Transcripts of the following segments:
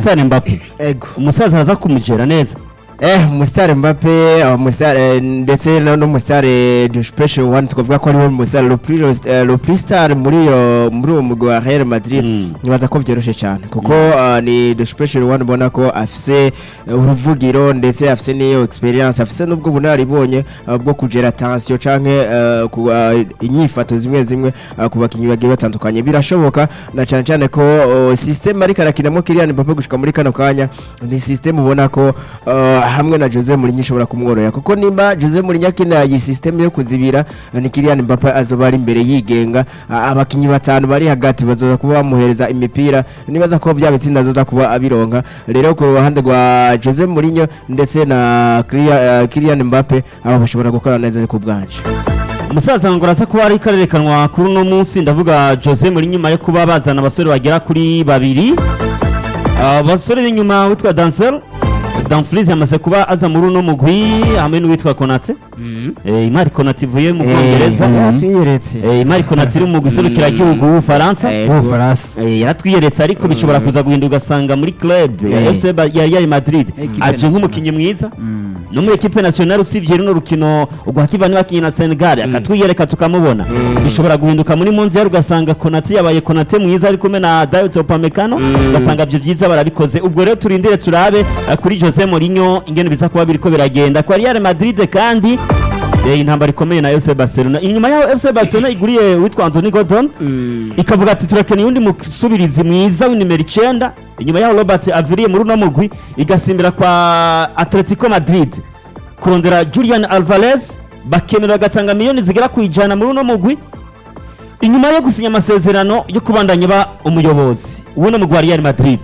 umusitari mbappe ego umusaza araza kumugera neza eh umusitari Mbappe umusitari ndetse no n'umusitari de special one twavuga ko ariwe umusitari le plus eh, le plus star muri yo muri uwo mugwi wa Real Madrid Mm. nibaza ko byoroshe cyane kuko ah, ni de special one ubona ko afise eh, uruvugiro ndetse afise n'iyo experience afise n'ubwo bunaribonye ah, bwo kugera tension canke eh, ku ah, inyifato zimwe zimwe ah, ku bakinyi bagiye batandukanye birashoboka na cyane cyane ko oh, system ariko arakinamo Kylian Mbappe gushika muri kano kanya ni system ubona ko ah, hamwe na Jose Mourinho ishobora kumworohera kuko nimba Jose Mourinho akina iyi system yo kuzibira ni Kylian Mbappe azoba ari imbere yigenga Ah, abakinyi batanu bari hagati bazoza kuba bamuhereza imipira nibaza ko bya bitsinda azoza kuba abironka rero ku ruhande rwa Jose Mourinho ndetse na Kylian- eh, Kylian Mbappe aba bashobora gukora neza ku bwanje umusaza ngo araza kuba ari karerekanwa kuri uno munsi ndavuga Jose muri nyuma yo kuba bazana abasore bagera kuri babiri abasore b'inyuma witwa Dansel Dumfries yamaze kuba aza muri uno mugwi hamwe n'uwitwa Konate eh Imari Konate ivuye mu Bwongereza tuyeretse eh Imari Konate iri mu guserukira igihugu w'Ufaransa w'ubufaransa Eh, yaratwiyeretse ariko bishobora kuza guhinduka ugasanga muri club ya Eh. FC Ba- ya Real Madrid Equipe aje nk'umukinnyi mwiza no muri equipe nationale usibye runo rukino rwa Kivani bakinye na Senegal akatwiyereka tukamubona bishobora guhinduka muri Mondial ugasanga Konate yabaye Konate mwiza ari kumwe na Dayot Upamecano ugasanga ibyo byiza barabikoze ubwo rero turindire turabe eh, kuri Jose Mourinho ingene biza kuba biriko biragenda kwa Real Madrid kandi eh, intambara ikomeye na FC Barcelona inyuma yaho FC Barcelona iguriye witwa Anthony Gordon ikavuga ati turakeneye undi musubirizi mwiza w'inimero icyenda inyuma yaho robert aviriye muri uno mugwi igasimbira kwa atletico madrid kurondera julian alvarez bakemera bagatanga miliyoni zigera ku ijana muri uno mugwi inyuma yo gusinya amasezerano yo kubandanya ba umuyobozi w'uno mugwi wa real madrid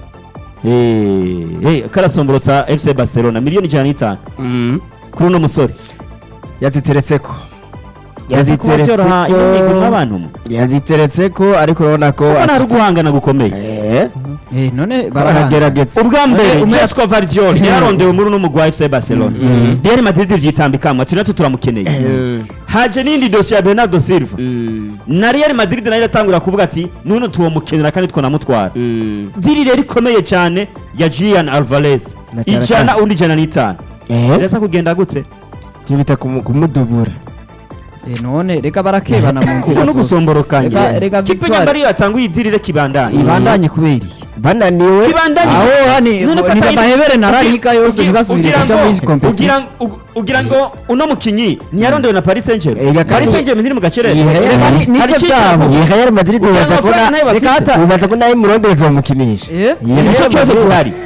Eh, eh, karasomborosa fc barcelona miliyoni ijana n'itanu kuri uno musore yaziteretseko Yaza kuba byoroha ino migwi nk'abantu mwe. yaziteretseko ariko urabona ko Kuko nta guhangana gukomeye Eh, Eh, none barahangana baragerageza ubwa mbere umwe- jesco vardiol yarondewe muri uno mugwi wa fc barcelona real madrid vyitambikamwe ati natwe turamukeneye haje n'indi dosiye ya bernardo silva na real madrid nayo iratangura kuvuga ati nuno tuwomukenera kandi twanamutwara diri rero ikomeye cyane ya julian alvarez Na cyane ijana kandi- undi ijana n'itanu Eh, birasa kugenda gute icyo bita kumu- kumudubura Eh, none reka barakebana mu kuko nzira no zose gusomborokanya Reka- reka kipe Victoire- nyamba ariyo yatanga uyidirire kibandanye ibandanye kubera iyi bananiwe kibandanye aho hani None ko ni atari- amahebere na ugira- rarika yose ugira- ntigasubire ugira kuja ngo- muri competition ugira ngo- ugira ngo uno mukinyi ntiyarondewe na paris saint Ega germain kandi- paris saint germain iri mu gacerere Iyi Real- Reka ni- nicyo Hari icyo byabo. itavuga. iyi Real Madrid Ugira ubaza ko amafaranga na- nayo bafise. reka hata- ubaza ko nayo murondereza bamukinisha Eh? Iyi nicyo Real kibazo Madrid- gihari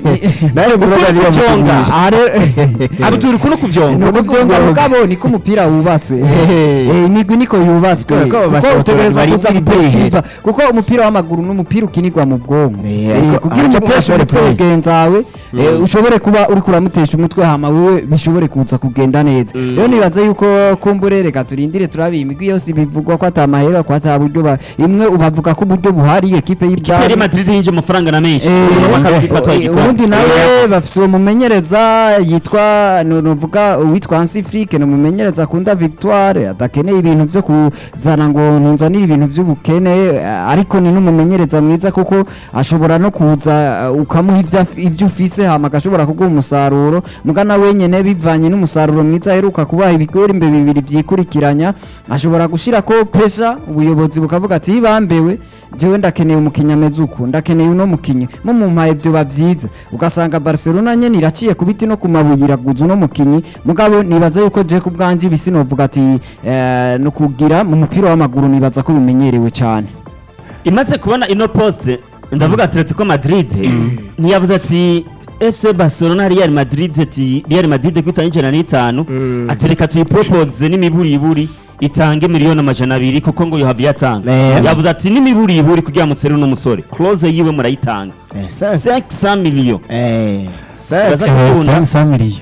nayo murondereza kubyonga. bamukinisha aha rero abdul kuno kuvyonga nuko byonga mugabo niko umupira wubatswe Eh, imigwi niko yubatswe Kubera ko kuko basohotse utegereza bari kuza iri gupetipa kuko umupira w'amaguru n'umupira ukinirwa mu bwonko Eh, Eh, ariko- kugira ariko umuteshe ashobore umutwe play. mugenzawe eh, ushobore kuba uri kuramutesha umutwe hama wewe bishobore kuza kugenda neza rero nibaza yuko kumbure reka turindire turabe imigwi yose bivugwa ko ata mahera ko ata buryo ba- imwe ubavuga ko uburyo buhari ekipe real y'ibwami madrid yinje amafaranga na menshi Eh, bakabwira twatwaye eh, igikombe ubundi nawe bafise uwo mumenyereza yitwa nu- nuvuga uwitwa Hansi Flick ni umumenyereza akunda Victoire adakeneye ibintu byo kuzana ngo ntunzanire ibintu by'ubukene eh, ariko ni n'umumenyereza mwiza kuko ashobora no kuza eh, ukamuha ivyo af- ivyo ufise hama agashobora kuguha umusaruro mugana wenyene bivanye n'umusaruro mwiza aheruka kubaha ibigori imbe bibiri vyikurikiranya ashobora gushirako pressure ubuyobozi bukavuga ati bambewe jewe ndakeneye umukinnyi ameze uku ndakeneye uno mukinnyi mumumpaye vyoba vyiza ugasanga barcelona nyene iraciye ku biti no ku mabuye iraguza uno mukinnyi mugabo nibaza yuko je ku bwanje ibisi novuga ati eh, no kugira mu mupira w'amaguru nibaza ko bimenyerewe cane imaze kubona ino poste ndavuga atletico madrid ntiyavuze ati fc barcelona real madrid ati real madrid kwitanga ijana n'itanu ati reka tuyipropose n'imiburiburi itange miliyoni amajana abiri kuko ngo yohavi yatanga Eh. yavuze ati n'imiburiburi kugira mutsere uno musore close yiwe murayitanga Eh, sa- 500 million Eh, sa- Baza sa- kubona. samiriyo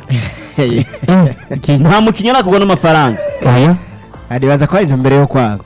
nta mukinnyi arakugwa n'amafaranga aya aribaza ko ari intumbero yo kwanga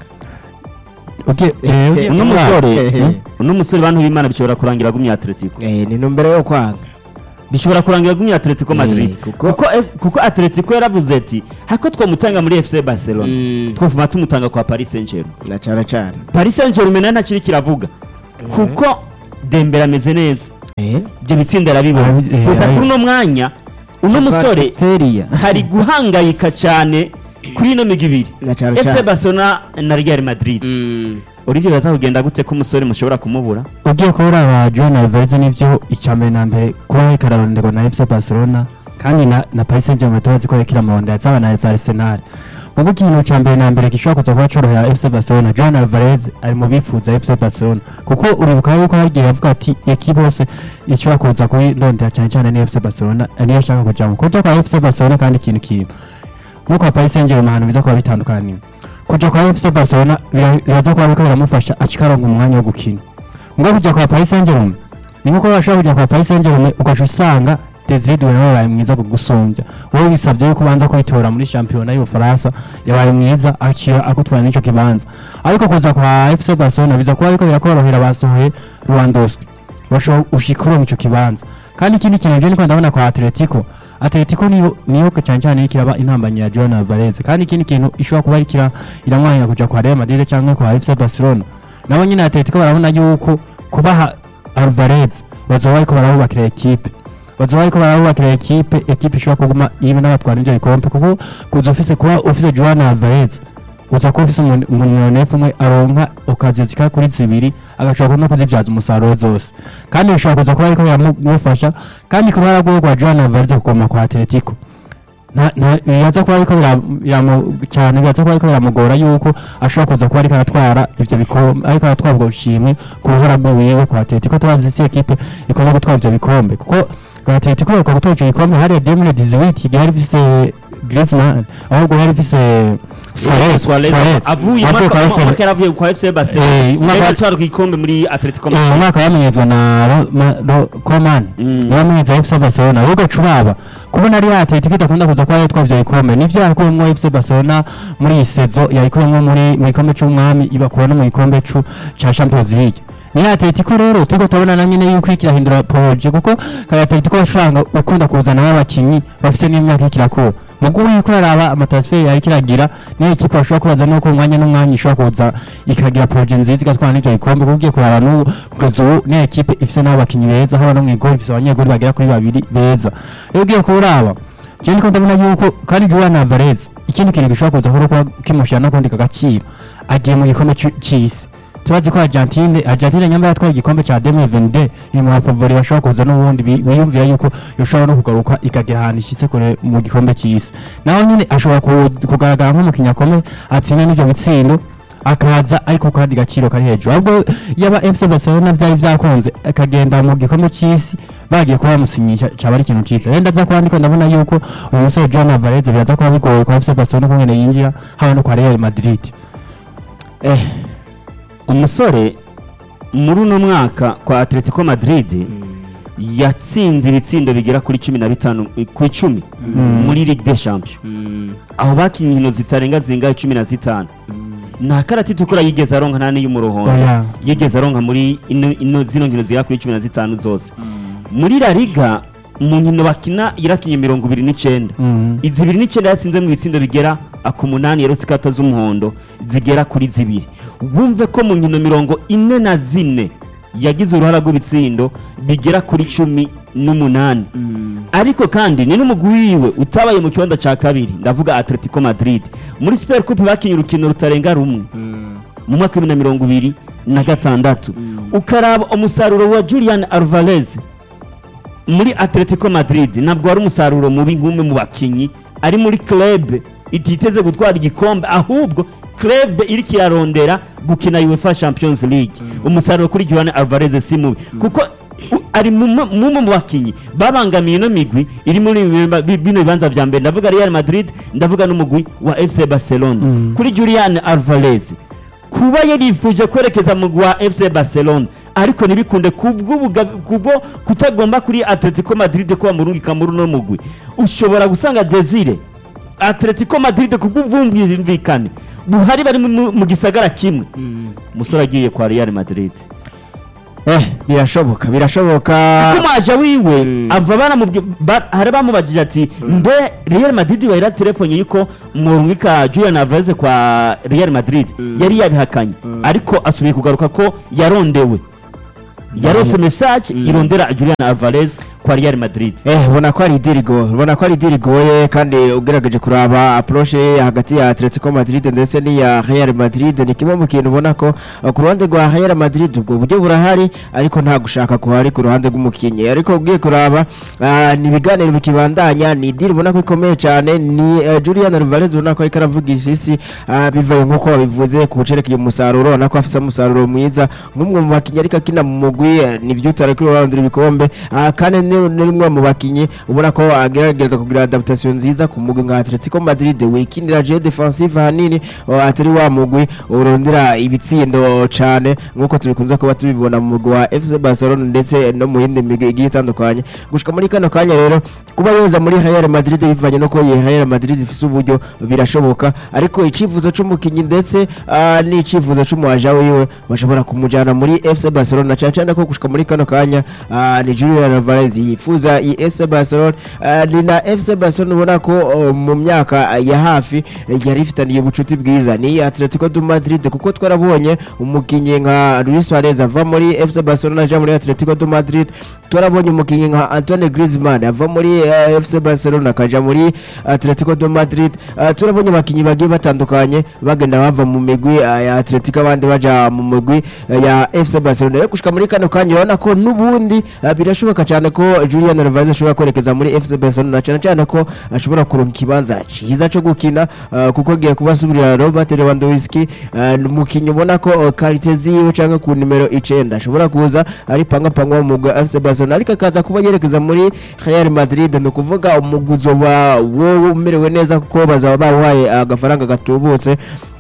okay uno musore Eh. uno musore bantu b'imana bishobora kurangira gumya atletico Eh, ni intumbero yo kwanga bishobora kurangira gumya atletico Eh, madrid kuko- kuko eh, kuko atletico yaravuze ati hako twamutanga muri fc barcelona twavuma tumutanga kwa paris saint germain na cane cane paris saint germain nayo ntakiri kiravuga kuko dembere ameze neza ibyo bitsinda arabibona Arabi- eh, gusa arabi- kuri uno mwanya uno musore Histeria. hari guhangayika cyane kuri ino migwi ibiri Na cane FC cane. Barcelona na Real Madrid Mm. Olivier baza kugenda gute ko umusore mushobora kumubura ugiye kubura aba John Alvarez n'ivyo icya mbere na mbere kuba ariko araronderwa na FC Barcelona kandi na na Paris Saint-Germain tubazi ko ariko iramurondera zaba na za Arsenal mugo ikintu cya mbere na mbere gishobora kuza kuba corohera FC Barcelona John Alvarez ari mu bifuza FC Barcelona kuko uribuka yuko hagiye avuga ati ekipe yose ishobora kuza kuri ndondera cyane cyane ni FC Barcelona niyo ashaka kujamo kuja kwa FC Barcelona kandi ikintu kintu nkuko Paris Saint-Germain ahantu biza kuba bitandukaniye kuja kwa FC Barcelona bira- biraza kuba biriko biramufasha akikaronka umwanya wo gukina ngo kujya kwa Paris Saint-Germain ni nkuko bashobora kujya kwa Paris Saint-Germain ugaca usanga Desire Doué yabaye mwiza kugusumbya wowe bisabye yuko ubanza kwitora muri shampiyona y'Ubufaransa yabaye mwiza akira agutwara n'ico kibanza ariko kuza kwa FC Barcelona biza kuba ariko birakorohera basohoye Lewandowski bashobora ushikuronka ico kibanza kandi ikindi kintu je niko ndabona kwa Atletico Atletico niyo niyo cyane cyane iriko iraba intambanye ya Joan Alvarez kandi ikindi kintu ishobora kuba iriko iramwanya kuja kwa Real Madrid canke kwa FC Barcelona nabo nyine Atletico barabona yuko kubaha Alvarez bazoba bariko barabubakira ekipe bazoba bariko barabubakira ekipe ekipe ishobora kuguma ibe n'abatwara ivyo bikombe kuko kuza ufise kuba ufise Joan Alvarez uza kuba ufise umuntu umuntu umwe aronka okaziyo zikaba kuri zibiri agashobora no kuzibyaza umusaruro zose kandi bishobora kuza kuba ariko biramufasha kandi ku ruhara rwiwe rwa Joan Alvarez kugoma kwa Atletico na na biraza kuba ariko bira- biramu- cyane biraza kuba ariko biramugora yuko ashobora kuza kuba ariko aratwara ivyo bikombe ariko aratwara ubwo bushimwe ku ruhara rwiwe kwa Atletico tubazi si ekipe ikunda gutwara ivyo bikombe kuko kwa Atletico baruka gutwara ivyo bikombe hariya 2018 igihe hari ifise Griezmann ahubwo hari ifise Suarez Suarez Suarez avuye avuye kwa umwaka Arsenal. umwaka yaravuye kwa FC Eh, Barcelona umwaka- yari atwara ku gikombe muri Atletico Eh, Madrid umwaka yamenyezwa na Ro- ma- Ro- Coman Mm. niwe yamenyeza FC Barcelona ahubwo curaba kubona ari Atletico idakunda kuza kuba yatwara ivyo bikombe nivyo yakuyemwo FC Barcelona muri iyi sezo yayikuyemwo muri mu gikombe c'umwami ibakura no mu gikombe cu ca Champions League ni Atletico rero turiko turabona na nyene yuko iriko irahindura proje kuko kaya Atletico bashanga ukunda kuzana abakinyi bafite n'imyaka iriko irakura mugu yuko araba amatransfer yariko iragira niyo ikipe bashobora kubaza nuko umwanya n'umwanya ishobora kuza ikagira proje nziza igatwara n'ivyo bikombe kuko ugiye kuraba n'ubu kugeza ubu niyo ekipe ifise n'abo bakinyi beza haba no mw'igori ifise abanyegori bagera kuri babiri beza rero ugiye kuraba je niko ndabona yuko kandi Julian Alvarez ikindi kintu gishobora kuza kuba kuba kimushira no kundi kagaciro agiye mu gikombe ci- c'isi tubazi ko Argentine Argentine nyamba yatwaye igikombe ca 2022 iri mu bafavori bashobora kuza n'ubundi bi- biyumvira yuko yoshobora no kugaruka ikagera ahantu ishitse kure mu gikombe c'isi naho nyine ashobora ku- kugaragara nk'umukinnyi akomeye atsinda n'ivyo bitsindo akaza ariko kandi gaciro kari hejuru ahubwo yaba FC Barcelona vyari vyakunze akagenda mu gikombe c'isi bagiye kuba bamusinyisha caba ari ikintu ciza rero ndaza kuba ndiko ndabona yuko uyu musore Joan Alvarez biraza kuba bigoye kwa FC Barcelona kungene yinjira haba no kwa Real Madrid Eh, umusore muri uno mwaka kwa Atletico Madrid yatsinze ibitsindo bigera kuri cumi na bitanu ku icumi muri Ligue des Champions mm, aho bakinnye inkino zitarenga zingahe cumi na zitanu nta karati itukura yigeze aronka nta n'iy'umurohondo Oya. yigeze aronka muri ino, ino zino nkino zigera kuri cumi na zitanu zose muri La Liga mu nkino bakina yarakinye mirongo ibiri n'icenda Mhm. izi ibiri n'icyenda yatsinze mu bitsindo bigera ku munani yarose ikata z'umuhondo zigera kuri zibiri wumve ko mu nkino mirongo ine na zine yagize uruhara rw'ibitsindo bigera kuri cumi n'umunani mm, ariko kandi ni n'umugwi wiwe utabaye mu kibanza cya kabiri ndavuga Atletico Madrid muri Super Coupe bakinye urukino rutarenga rumwe mm, mu mwaka w'ibihumbi na mirongo ibiri na gatandatu ukaraba umusaruro wa Julian Alvarez muri Atletico Madrid ntabwo wari umusaruro mubi nk'umwe mu bakinyi ari muri club ititeze gutwara igikombe ahubwo club iriko irarondera gukina UEFA Champions League umusaruro kuri Julian Alvarez si mubi kuko u- ari mu mu- mu mu bakinyi babangamiye ino migwi iri muri ibi- bi- bino bibanza vya mbere ndavuga Real Madrid ndavuga n'umugwi wa FC Barcelona Mm. kuri Julian Alvarez kuba yarifuje kwerekeza mu wa FC Barcelona ariko ntibikunde kubwo kubwo kutagomba kuri Atletico Madrid ko bamurungika muri uno mugwi ushobora gusanga Desire Atletico Madrid kubw'ubwumvikane buhari bari mu- mu gisagara kimwe mm. umusore agiye kwa Real Madrid Eh, birashoboka birashoboka kumaja wiwe Mm. ava baramubwi ba- hari bamubajije ati mbe Real Madrid bahera telefone yuko murungika Julian Alvarez kwa Real Madrid Mm. yari yabihakanye Mm. ariko asubiye kugaruka ko yarondewe yarose message irondera Julian Alvarez kwa Real Madrid Eh, ubona ko ari idiri goye ubona ko ari idiri goye kandi ugerageje kuraba approche ye hagati ya Atletico Madrid ndetse n'iya Real Madrid ni kimwe mu kintu ubona ko uh, ku ruhande rwa Real Madrid ubwo buryo burahari ariko nta gushaka kuhari ku ruhande rw'umukinnyi ariko ugiye kuraba uh, ni ibiganiro bikibandanya ni idiri ubona ko ikomeye cyane ni uh, Julian Alvarez ubona ko ariko aravugisha isi uh, bivaye nk'uko babivuze ku bucerekeye umusaruro ubona ko afite umusaruro mwiza nk'umwe mu bakinnyi ariko akina mu mugwi eh, ni byo utari kuri rurandura ibikombe uh, kandi ni ni umwe mu bakinnyi ubona ko agerageza kugira adaptation nziza ku mugwi nka Atletico Madrid wikinira je defensive hanini uh, atari wa mugwi urondera ibitsindo cyane nk'uko tubikunze kuba tubibona mu mugwi wa FC Barcelona ndetse no mu yindi migwi igiye itandukanye gushika muri kano kanya rero kuba yoza muri Real Madrid bivanye no ko iyi Real Madrid ifise uburyo birashoboka ariko icifuzo c'umukinyi ndetse uh, n'icifuzo c'umuaja wiwe bashobora kumujana muri FC Barcelona cyane cyane ko gushika muri kano kanya uh, ni Julian Alvarez yifuza iyi FC Barcelona uh, ni na FC Barcelona ubona ko uh, mu myaka uh, ya hafi uh, yari ifitaniye ubucuti bwiza ni Atletico de Madrid kuko twarabonye umukinyi nka Luis Suarez ava muri FC Barcelona aja muri Atletico de Madrid twarabonye umukinyi nka Antoine Griezmann ava muri uh, FC Barcelona akaja muri Atletico de Madrid uh, turabonye abakinyi bagiye batandukanye bagenda bava mu migwi uh, ya Atletico abandi baja mu migwi uh, ya FC Barcelona rero gushika muri kano kanya urabona ko n'ubundi uh, birashoboka cyane ko Julian Alvarez ashobora kwerekeza muri FC Barcelona cyane cyane ko ashobora kuronka ikibanza cyiza cyo gukina uh, kuko agiye kuba asubirira Robert Lewandowski uh, ni umukinyi ubona ko uh, karite ziwe cyangwa ku nimero icenda ashobora kuza ari panga panga mu mugwi wa FC Barcelona ariko akaza kuba yerekeza muri Real Madrid ni ukuvuga umuguzo wa wowe umerewe neza kuko bazaba bawaye agafaranga gatubutse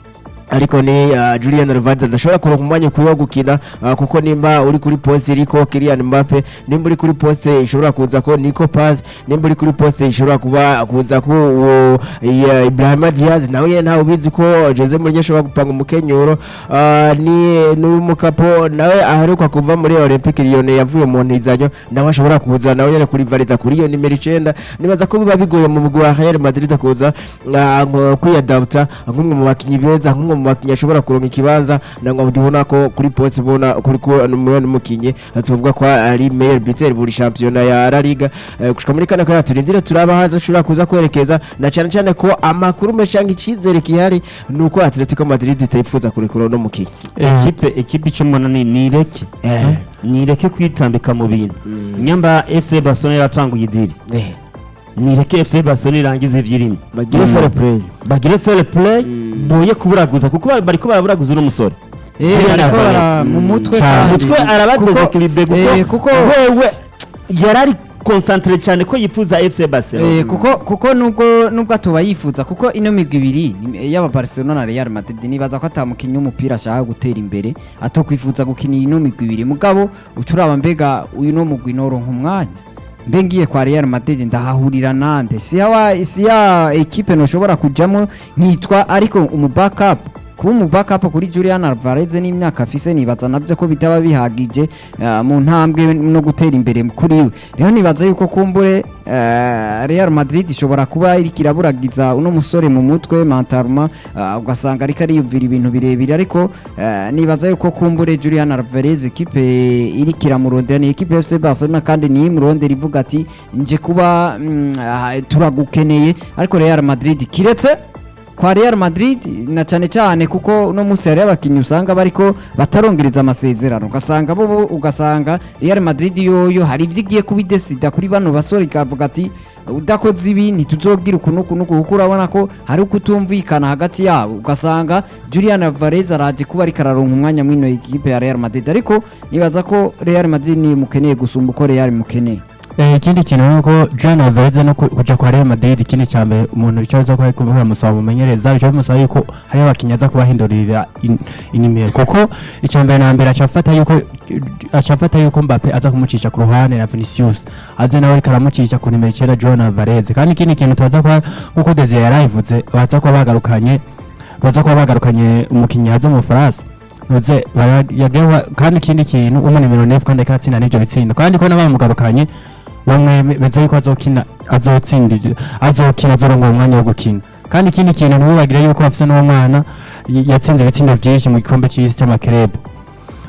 ariko ni uh, Julian Alvarez adashobora kuronka umwanya ukwiye wo gukina uh, kuko nimba uri kuri poste iriko Kylian Mbappe nimba uri kuri poste ishobora kuza ko Nico Paz nimba uri kuri poste ishobora kuba kuza ko uwo uh, Ibrahima Diaz nawe ye ntawe ubizi ko Jose Mourinho ashobora gupanga umukenyuro uh, ni n'umukapo nawe aheruka kuva muri Olympique Lyon yavuye mu ntizanyo nawe ashobora kuza nawe yari kuri variza kuri iyo nimero 9 nibaza ko biba bigoye mu mugwi wa Real Madrid kuza uh, kwiyadapta nk'umwe mu bakinyi beza nk'umwe mu bakinyi ashobora kuronka ikibanza nangwa ndibona ko kuri poste bona kuri ko n'umwe mukinyi tuvuga ko ari meilleur buteur buri championnat ya La Liga Eh, gushika muri kana kana turindire turaba haza ashobora kuza kwerekeza na cyane cyane ko amakuru meshanga icizere kihari nuko Atletico Madrid itayifuza kurekura no mukinyi ekipe ekipe icyo mbona ni nireke eh nireke kwitambika mu bintu nyamba FC Barcelona yaratanguye idiri eh nireke FC Barcelona irangize ibyirimo bagire fair play bagire fair play boye kuburaguza kuko ba- bariko baraburaguza uno musore Eh, Julian bariko Alvarez. bara- mu mutwe Cyane. kandi. mutwe arabadesekilibre eh, kuko kuko- wewe yari ari concentre cyane ko yifuza FC Barcelona Eh, kuko kuko nubwo nubwo atuba yifuza kuko ino migwi ibiri ni- yaba Barcelona na Real Madrid nibaza ko atamukinnyi w'umupira ashaka gutera imbere atokwifuza gukinira ino migwi ibiri mugabo ucuraba mbega uyu no mugwi noronka umwanya mbe ngiye kwa Real Madrid ndahahurira nande si ya si ya equipe noshobora kujamo nkitwa ariko umu backup kuba umu backup kuri Julian Alvarez n'imyaka afise nibaza navyo ko bitaba bihagije eh, mu ntambwe no gutera imbere kuri we rero nibaza yuko kumbure eh, Real Madrid ishobora kuba iriko iraburagiza uno musore mu mutwe mentalema ugasanga ariko ariyumvira ibintu birebire ariko eh, nibaza yuko kumbure Julian Alvarez ekipe iriko iramurondera ni ekipe FC Barcelona kandi niyo imurondera ivuga ati nje kuba mm, ah, turagukeneye ariko Real Madrid kiretse kwa Real Madrid na cyane cyane kuko uno munsi hari abakinnyi usanga bariko batarongereza amasezerano ugasanga bo bo- ugasanga Real Madrid yoyo hari ibyo igiye kubidesida kuri bano basore ikavuga ati udakoze ibi ntituzogira uku n'uku n'uku kuko urabona ko hari ukutumvikana hagati yabo ugasanga Julian Alvarez araje kuba ariko araronka umwanya mw'ino ekipe ya Real Madrid ariko nibaza ko Real Madrid ni mukeneye gusumba uko Real mukeneye Eh, ikindi kintu ni uko Julian Alvarez no ku- kuja kwa Real Madrid ikindi cya mbere umuntu icyo aza kuba kuba yamusaba umumenyereza icyo bimusaba yuko hari abakinnyi aza kubahindurira in- inimero kuko icya mbere na mbere acafata yuko acafata yuko Mbappe aza kumucisha ku ruhande na Vinicius aze nawe ariko aramucisha ku nimero icyenda Julian Alvarez kandi ikindi kintu tubaza kuba nkuko Desire yarayivuze baza kuba bagarukanye baza kuba bagarukanye umukinnyi haza mu Faransa Nuze yagewa kandi ikindi kintu umu nimero 9 kandi akatsinda n'ibyo bitsindo kandi ko nabamugarukanye bamwe beza yuko azokina azotsinda ibyo azokina azoronka umwanya wo gukina kandi ikindi kintu ntibibagire yuko bafise n'uwo mwana y- yatsinze ibitsindo byinshi mu gikombe cy'isi cy'amakerebe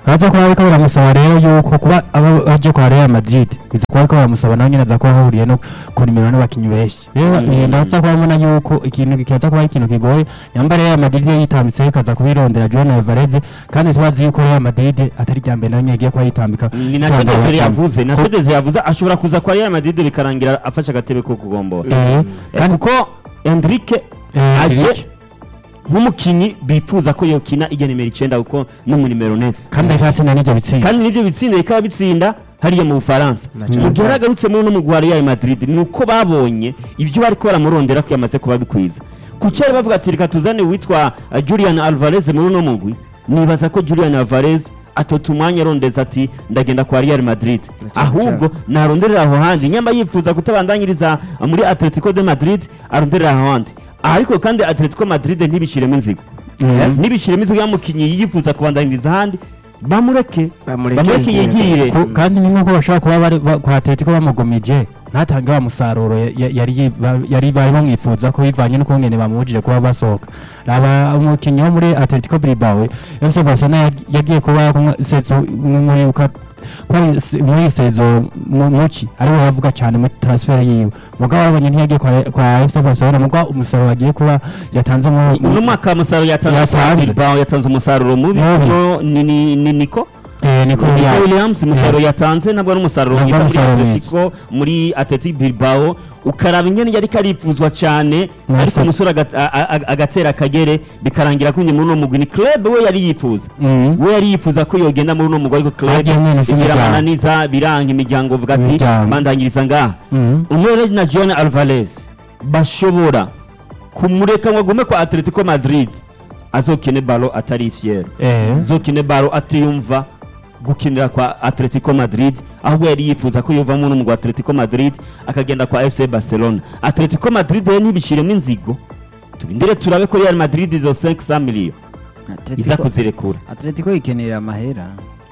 baza kuba bariko baramusaba rero yuko kuba aba baje kwa Real Madrid biza kuba bariko baramusaba nawe nyene aza kuba ahuriye no ku nimero n'abakinyi benshi rero eh, ndaza kuba mbona yuko ikintu kiza kuba ari ikintu kigoye nyamba Real Madrid yitambitse ikaza kubirondera Julian Alvarez kandi tubazi yuko Real Madrid atari rya mbere nawe nyene igiye kuba yitambika ni na kurondera Tedesco abakinyi. yavuze na Tedesco yavuze ashobora kuza kwa Real Madrid bikarangira afashe agatebe ko kugombora Eh, kandi kuko Enrique eh, aje Enrique. nk'umukinyi bifuza ko yokina ijya nimero icyenda kuko no mu nimero nefu kandi akatsinda n'ivyo bitsinda kandi nibyo bitsinda bikaba bitsinda hariya mu bufaransa mu gihe yaragarutse muri uno mugwi wa Real Madrid ni uko babonye ibyo bari ko baramurondera ko yamaze kuba bikwiza ku cyari bavuga ati reka tuzane uwitwa uh, Julian Alvarez muri uno mugwi nibaza ko Julian Alvarez atota umwanya arondeza ati ndagenda kwa Real Madrid ahubwo naronderera aho handi nyamba yifuza kutabandanyiriza uh, muri Atletico de Madrid aronderera aho handi ariko kandi Atletico Madrid ntibishiremo inzigo ntibishiremo inzigo y'umukinyi yifuza kubandanyiriza ahandi bamureke Bamureke bamureke yigire yigire Ku- kandi ni nk'uko bashobora kuba bari ba- kwa Atletico bamugomije ntatange wa musaruro ya- ya- yari yi- ba- yari bari bamwifuza ko bivanye n'ukungene bamubujije kuba basohoka raba umukinnyi wo muri Atletico Bilbao FC Barcelona yag- yagiye kuba kumwe- sezo muri uka- ko ari se- muri sezo mu- muki ariwe yavuga cyane muri transfer yiwe mugabo babonye ntiyagiye kwa kwa FC Barcelona mugabo umusaruro wagiye kuba yatanze muri uno mwaka umusaruro yatanze Yatanze. Bilbao yatanze umusaruro mubi Mubi. no ni ni ni niko eh niko Nico ya Williams umusaruro yatanze ntabwo ari umusaruro Ntabwo mwiza ari muri umusaruro Atletico muri Atletico Bilbao ukaraba ingene yari karipfuzwa cyane Mwese. ariko umusore agat- a- a- agatera akagere bikarangira ko muri uno mugwi ni club we yari yifuza Mhm. we yari yifuza ko yogenda muri uno mugwi ariko club Agiye mwene ufite igira imiryango. amananiza biranga imiryango uvuga ati Imiryango. bandangiriza ngaha Mhm. umwe na John Alvarez bashobora kumureka ngo agume kwa Atletico Madrid azokine balo atari fier eh azokine balo atiyumva gukinira kwa Atletico Madrid ahubwo yari yifuza ko yovamo n'umugwa Atletico Madrid akagenda kwa FC Barcelona Atletico Madrid rero ntibishiremo inzigo turindire turabe ko Real Madrid izo 500 million iza Atletico- kuzirekura Atletico ikenera amahera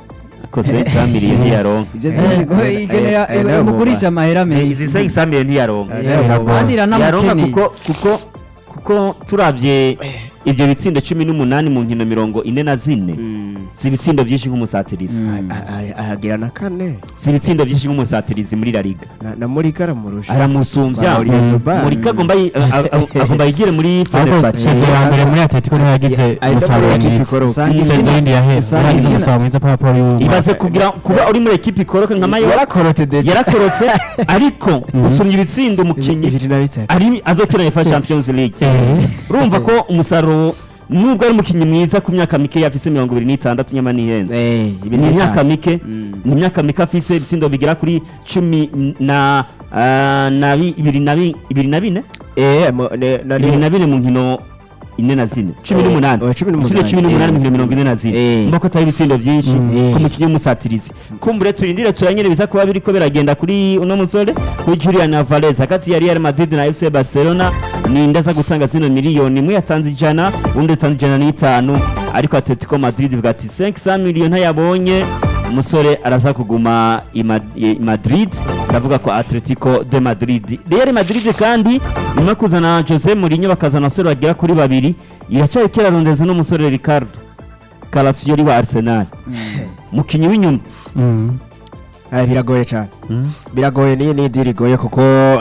ko 500 million ntiyaronka ivyo by'inzigo eh, ikenera eh, eh, umugurisha amahera Eh, izi menshi 500 million ntiyaronka Eh, biragoye. kandi yaronka iranamukeneye kuko kuko kuko turavye ibyo bitsindo cumi n'umunani mu nkino mirongo ine na zine si ibitsindo byinshi nk'umusatirizi Mm. ahagira na kane si ibitsindo byinshi nk'umusatirizi muri la liga Na- na muri karamurusha aramusumbya Mauricio Mm. Sobar. murika agomba yi- a- a- a- agomba yigire muri ahubwo Fenerbahce sezo ya mbere muri Atletico niyo yagize ari no muri umusaruro ekipi mwiza ikoroka. Usanga sezo izina- yindi yahera usanga yagize izina- umusaruro mwiza papa w'uyu ibaze kugira kuba uri muri ekipi ikoroka nka mayo yarakorotse deje yarakorotse ariko usumye ibitsindo umukinnyi bibiri na bitatu ari azokina UEFA Champions League Eh. urumva ko umusaruro nubwo ari umukinnyi mwiza ku myaka mike afise mirongo ibiri n'itandatu nyama n'ihenze Eh, ibi ni ni imyaka bitanu. mike Mm. ni imyaka mike afise ibitsindo bigera kuri cumi na ah, na bi- ibiri na bi- ibiri na bine Eh, mo- ne- na- ibiri na bine mu nkino ine na zine cumi Eh, n'umunani oh, cumi n'umunani. Ibitsindo cumi n'umunani mu Eh. nkino mirongo ine na zine Eh. mba ko atari ibitsindo byinshi Mm. ku mukinnyi w'umusatirizi kumbure turindire turanyere biza kuba biriko biragenda kuri uno musore kuri Julian Alvarez hagati ya Real Madrid na FC Barcelona ninde aza gutanga zino miliyoni imwe yatanze ijana undi yatanze ijana n'itanu ariko Atletico Madrid ivuga ati 500 miliyoni ntayabonye umusore araza kuguma i Ma- i Madrid ndavuga ko Atletico de Madrid Real Madrid kandi nyuma yo kuzana Jose Mourinho bakazana abasore bagera kuri babiri iracyari kirarondeza uno musore Ricardo Calafiori wa Arsenal mukinyi w'inyuma Mhm. Ah, biragoye cyane biragoye niyo ni idiri igoye kuko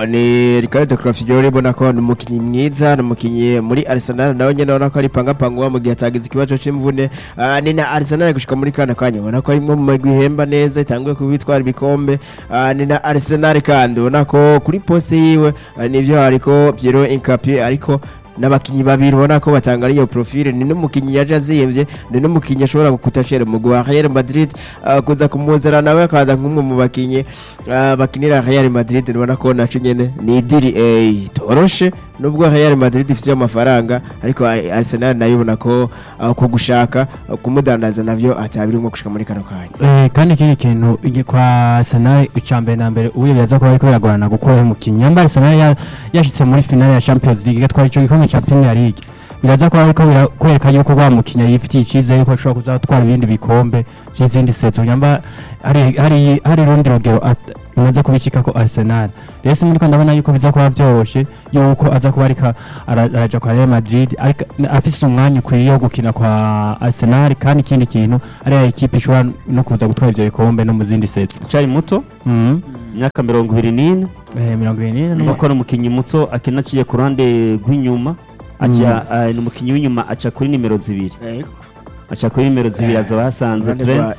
ni Ricardo Calafiori ubona ko ni umukinnyi mwiza ni umukinnyi muri Arsenal nawe nyine ubona ko ari pangapangwa mu gihe atagize ikibazo cy'imvune Ah, ni na Arsenal gushika muri kana kanya ubona ko arimo mu magwi ihemba neza itanguye kubitwara ibikombe Ah, ni na Arsenal kandi ubona ko kuri poste yiwe ah, nivyo hariko Piero Incapié ariko n'abakinnyi babiri ubona ko batanga ariyo profile ni n'umukinnyi yaje aziyemvye ni n'umukinnyi ashobora gukutashera mu gwa Real Madrid ah, kuza kumuzana nawe akaza nk'umwe mu bakinnyi ah, bakinira Real Madrid ubona ko naco nyene ni idiri eh, toroshe nubwo Real Madrid ifite amafaranga ariko ah, Arsenal nayo ubona ko ah, ku gushaka ah, kumudandaza navyo atabirimo gushika muri kano kanya Eh, kandi ikindi kintu igi- kwa Arsenal icambere na mbere ubu byaza kuba ariko biragorana gukora umukinnyi yamba Arsenal ya- yashitse muri finale ya Champions League igatwara ico gikombe ca Premier League biraza kuba ariko birakwereka yuko wa mukinnyi yifitiye icyizere yuko ashobora kuzatwara ibindi bikombe by'izindi sezo nyamba hari hari hari rundi rugero at- imaze kubicika ko Arsenal rero si muri ko ndabona yuko biza kuba byoroshe yuko aza kuba ariko ara- araja kwa Real Madrid ariko afise umwanya ukwiye wo gukina kwa Arsenal kandi ikindi kintu ari ya ekipe ishobora no kuza gutwara ivyo bikombe no mu zindi sets acari muto Mhm. imyaka mirongo ibiri n'ine Eh, mirongo irindwi n'ine nuko ko ari umukinnyi muto akina aciye ku ruhande rw'inyuma aca ah, ni umukinnyi w'inyuma aca kuri nimero zibiri aca kuri nimero zibiri azoba hasanze Trent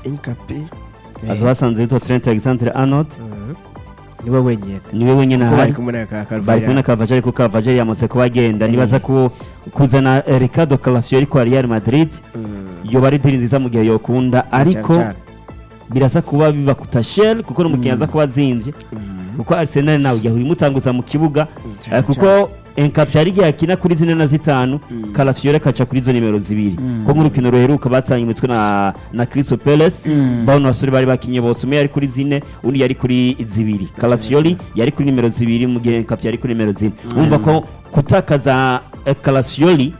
azoba hasanze witwa Trent Alexander Arnold niwe wenyine niwe wenyine kuko bari ahari kumwe na ka bari kumwe na Cavajari kuko Cavajari yamaze kuba agenda nibaza ku kuzana eh, Ricardo Calafiori kwa Real Madrid yoba ari diri nziza mu gihe yokunda ariko biraza kuba biba kutashel kuko ni umukinnyi aza kuba azinvye kuko Arsenal nawe yahuri mutanguza mu kibuga eh, kuko Enkapya yari igihe akina kuri zine na zitanu Calafiori akaca kuri izo nimero zibiri ko mu rukino ruheruka batanye imitwe na na Crystal Palace bano basore bari bakinye bose umwe yari kuri zine undi yari kuri zibiri Calafiori yari kuri nimero zibiri mu gihe Enkapya yari kuri nimero zine umva ko kutakaza eh, Calafiori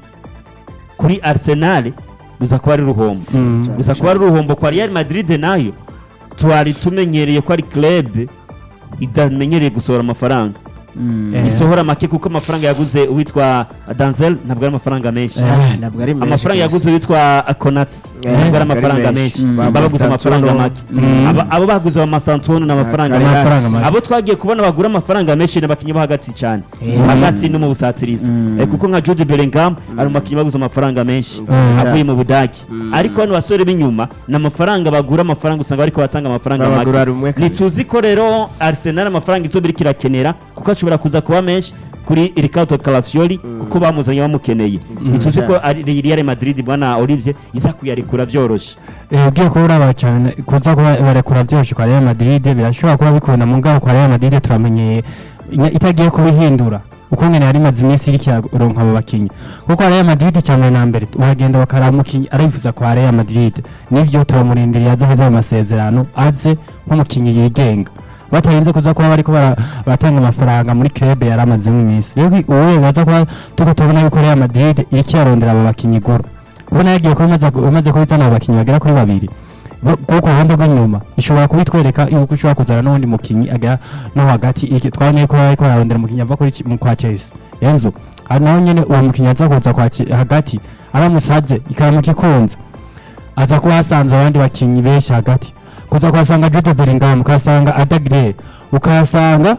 kuri Arsenal biza kuba ari ruhombo Mhm. gusa kuba ari uruhombo kwa Real Madrid nayo twari tumenyereye ko ari club idamenyereye gusohora amafaranga Eh. isohora make kuko amafaranga yaguze uwitwa Danzel ntabwo ari amafaranga menshi Eh. ntabwo ari menshi amafaranga rwose. yaguze uwitwa Konate Eh, ntabwo ari ntabwo ari amafaranga menshi. menshi Ba baba baguze Mastantuono, amafaranga make Mm. Aba- abo baguze ba Mastantuono ni amafaranga Kari make hasi. Amafaranga make. abo twagiye kubona bagura amafaranga menshi ni abakinnyi bo hagati cyane hagati no mu busatirizi Eh, kuko nka Jude Bellingham ari mu bakinnyi baguze amafaranga menshi Mm. avuye mu Budage ariko bano basore b'inyuma ni amafaranga bagura amafaranga usanga bariko batanga amafaranga Babagura make rumwe kabisa. ntituzi ko rero Arsenal amafaranga izo biriko irakenera kuko ashobora kuza kuba menshi kuri Ricardo Calafiori kuko bamuzanye bamukeneye ntituzi ko ari Real Madrid bwana Olivier iza kuyarekura byoroshe Eh, ugiye kuba uraba cyane kuza kuba barekura byoroshye kwa Real Madrid birashobora kuba bikunda mu ngabo kwa Real Madrid turamenyeye inya- itagiye kubihindura uko ngene yari imaze iminsi iriko iraronka abo bakinyi kuko kwa Real Madrid cyane na mbere uragenda bakaraba umukinyi arifuza kwa Real Madrid nivyo turamurindiriye aze heza mu masezerano aze nk'umukinyi yigenga batarinze kuza kuba bariko bara- baratanga amafaranga muri club yari amazemo iminsi rero uwo baza kuba tuko tubona yuko Real Madrid iriko irarondera abo bakinyi goro kubona yagiye kuba imaze imaze kubizana abo bakinyi bagera kuri babiri Bo- kuko ku ruhande rw'inyuma ishobora kubitwereka yuko ishobora kuzana n'uwundi mukinyi agera no hagati iki twabonye ko ariko ararondera umukinyi ava kuri ki- mu kwa Chelsea Enzo hari naho nyene uwo mukinyi aza kuza kwa Che- hagati aramusaze ikaramuka ikunze aza kuba hasanze abandi bakinyi benshi hagati kuza kuhasanga Jude Bellingham ukahasanga Adagre ukahasanga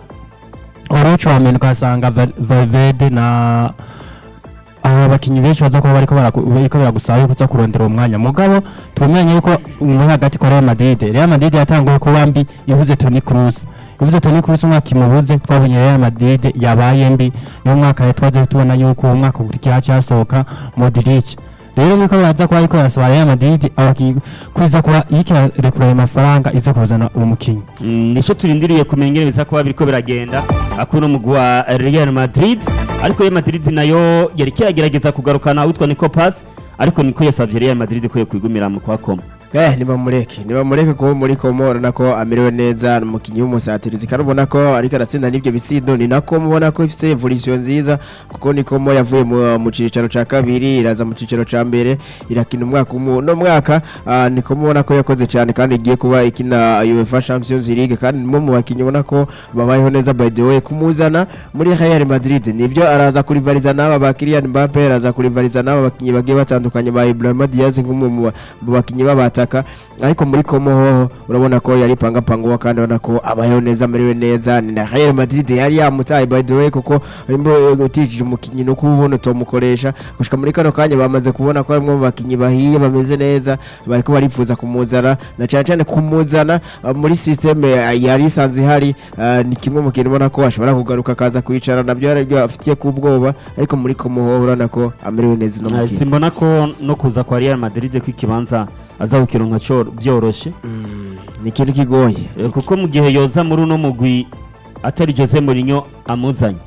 Orocho Amen ukahasanga Val- Valverde na aba bakinyi benshi baza kuba bariko baraku- bariko baragusaba yuko uza kurondera uwo mwanya mugabo tumenye yuko muri hagati kwa Real Madrid Real Madrid yatanguye kuba mbi ibuze Toni Kroos ibuze Toni Kroos umwaka imubuze twabonye Real Madrid yabaye mbi niyo mwaka twaze tubona yuko uwo mwaka ukurikiye cyasohoka Modric rero niko baza kuba ariko barasaba Real Madrid abakinyi kwiza kuba iriko irarekura ayo mafaranga iza kuzana uwo mukinyi Mm, nico turindiriye kumenya ingene biza kuba biriko biragenda akuno mugwi wa Real Madrid ariko Real Madrid nayo yari kiragerageza kugarukana witwa Nico Pass ariko niko yasavye Real Madrid ko yokwigumira mu kwa koma Eh, nibamureke nibamureke kuba muri komo urabona ko amerewe neza ni umukinnyi w'umusatirizi kandi ubona ko ariko aratsinda n'ibyo bitsindo ni nako mubona ko ifite evolution nziza kuko ni komo yavuye mu, mu cicaro ca kabiri iraza mu cicaro ca mbere irakina umwaka umwe no mwaka ah, ni komo ubona ko yakoze cyane kandi igiye kuba ikina UEFA Champions League kandi nimwe mu bakinnyi ubona ko babayeho neza by the way kumuzana muri Real Madrid nibyo araza kurivariza n'aba ba Kylian Mbappe araza kurivariza n'aba bakinnyi bagiye batandukanye ba Ibrahima Diaz nk'umwe mu ba- mu bakinnyi b'abataka ariko muri Como hoho urabona ko yari pangapanga kandi urabona ko abayeho neza amerewe neza ni na Real Madrid yari yamutaye by the way kuko arimo utijije umukinnyi no kubona utomukoresha gushika muri kano kanya bamaze kubona ko harimo abakinnyi bahiye bameze neza bariko barifuza kumuzana na cyane cyane kumuzana ah, muri systeme ah, yari isanzwe ihari ah, ni kimwe mu kintu ubona ko ashobora kugaruka akaza kwicara nabyo aribyo afitiye ku bwoba ariko muri Como hoho urabona ko amerewe neza no Eh, mukinnyi simbona ko no kuza kwa Real Madrid ko ikibanza aza kukironka cyo byoroshe ni ikintu kigoye Eh, kuko mu gihe yoza muri uno mugwi atari Jose Mourinho amuzanye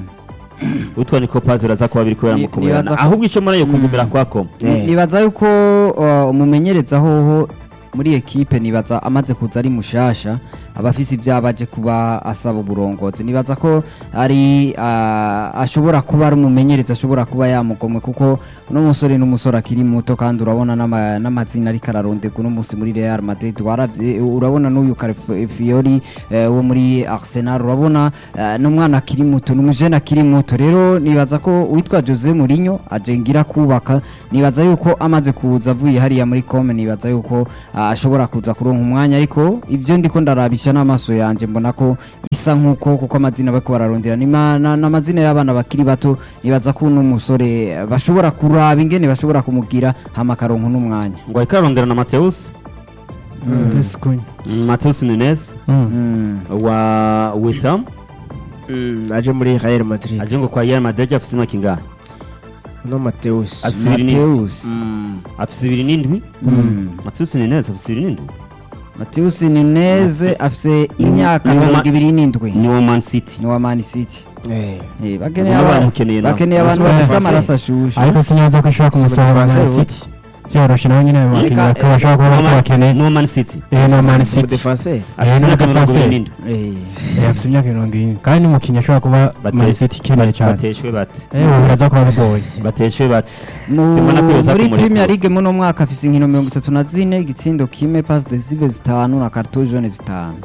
witwa Nico Paz biraza kuba biriko Ni- biramukomerana nibaza ko- ahubwo ico muri yo kugumira kwa koma Ni- Eh. nibaza yuko uh, umumenyereza hoho muri ekipe nibaza amaze kuza ari mushasha aba afise ivyaba aje kuba asaba uburongozi nibaza ko ari ah, ashobora kuba ari umumenyereza ashobora kuba yamugomwe kuko uno musore n'umusore akiri muto kandi urabona n'ama- n'amazina ariko araronderwa uno munsi muri Real Madrid waravye urabona n'uyu Fiori wo muri Arsenal urabona eh, n'umwana akiri muto n'umujene akiri muto rero nibaza ko witwa Jose Mourinho ajengira kubaka nibaza yuko amaze kuza avuye hariya muri Comme nibaza yuko ah, ashobora kuza kuronka umwanya ariko ivyo ndiko ndarabisha n'amaso yanje mbona ko isa nkuko kuko amazina bariko bararondera ni ma- na- n'amazina y'abana bakiri bato nibaza ko uno musore eh, bashobora kuraba ingene bashobora kumugira hama akaronka n'umwanya ngo ariko arongera na Mateus Desikunya. Mateus Nunes Mm. Mm. wa West Ham Mm, aje muri Real Madrid aje ngo kwa Real Madrid afite imyaka ingahe no Mateus afite ibiri n'indwi Mateus Mm. afite ibiri n'indwi Mm. Mateus Nunes afite ibiri n'indwi Mateus Nunez afise imyaka Ni wa- mirongo ibiri n'indwi ni wa Man City ni wa Man City Eh. Eh, bakeneye Nabo aba- baramukeneye nabo. bakeneye abantu Basubire bafise base. amaraso ashushe ariko sinyaza ko ashobora kumusohora Simon Man Fraser, City byoroshe nawe nyine abakinnyi Reka, bakaba bashobora kuba bariko bakeneye ni wa Man City eh no Man Mu City defenseur Eh, afite no imyaka mirongo defenseur. ibiri n'indwi Eh, Eh, afite imyaka mirongo irindwi kandi n'umukinnyi ashobora kuba Bate- Man City ikeneye cyane bateshwe bate eh ubu biraza kuba bigoye bateshwe bate mu- Simbona ko yoza muri kumureka. Premier League muno mwaka afise inkino mirongo itatu na zine igitsindo kimwe pass decisive zitanu na carton jaune zitanu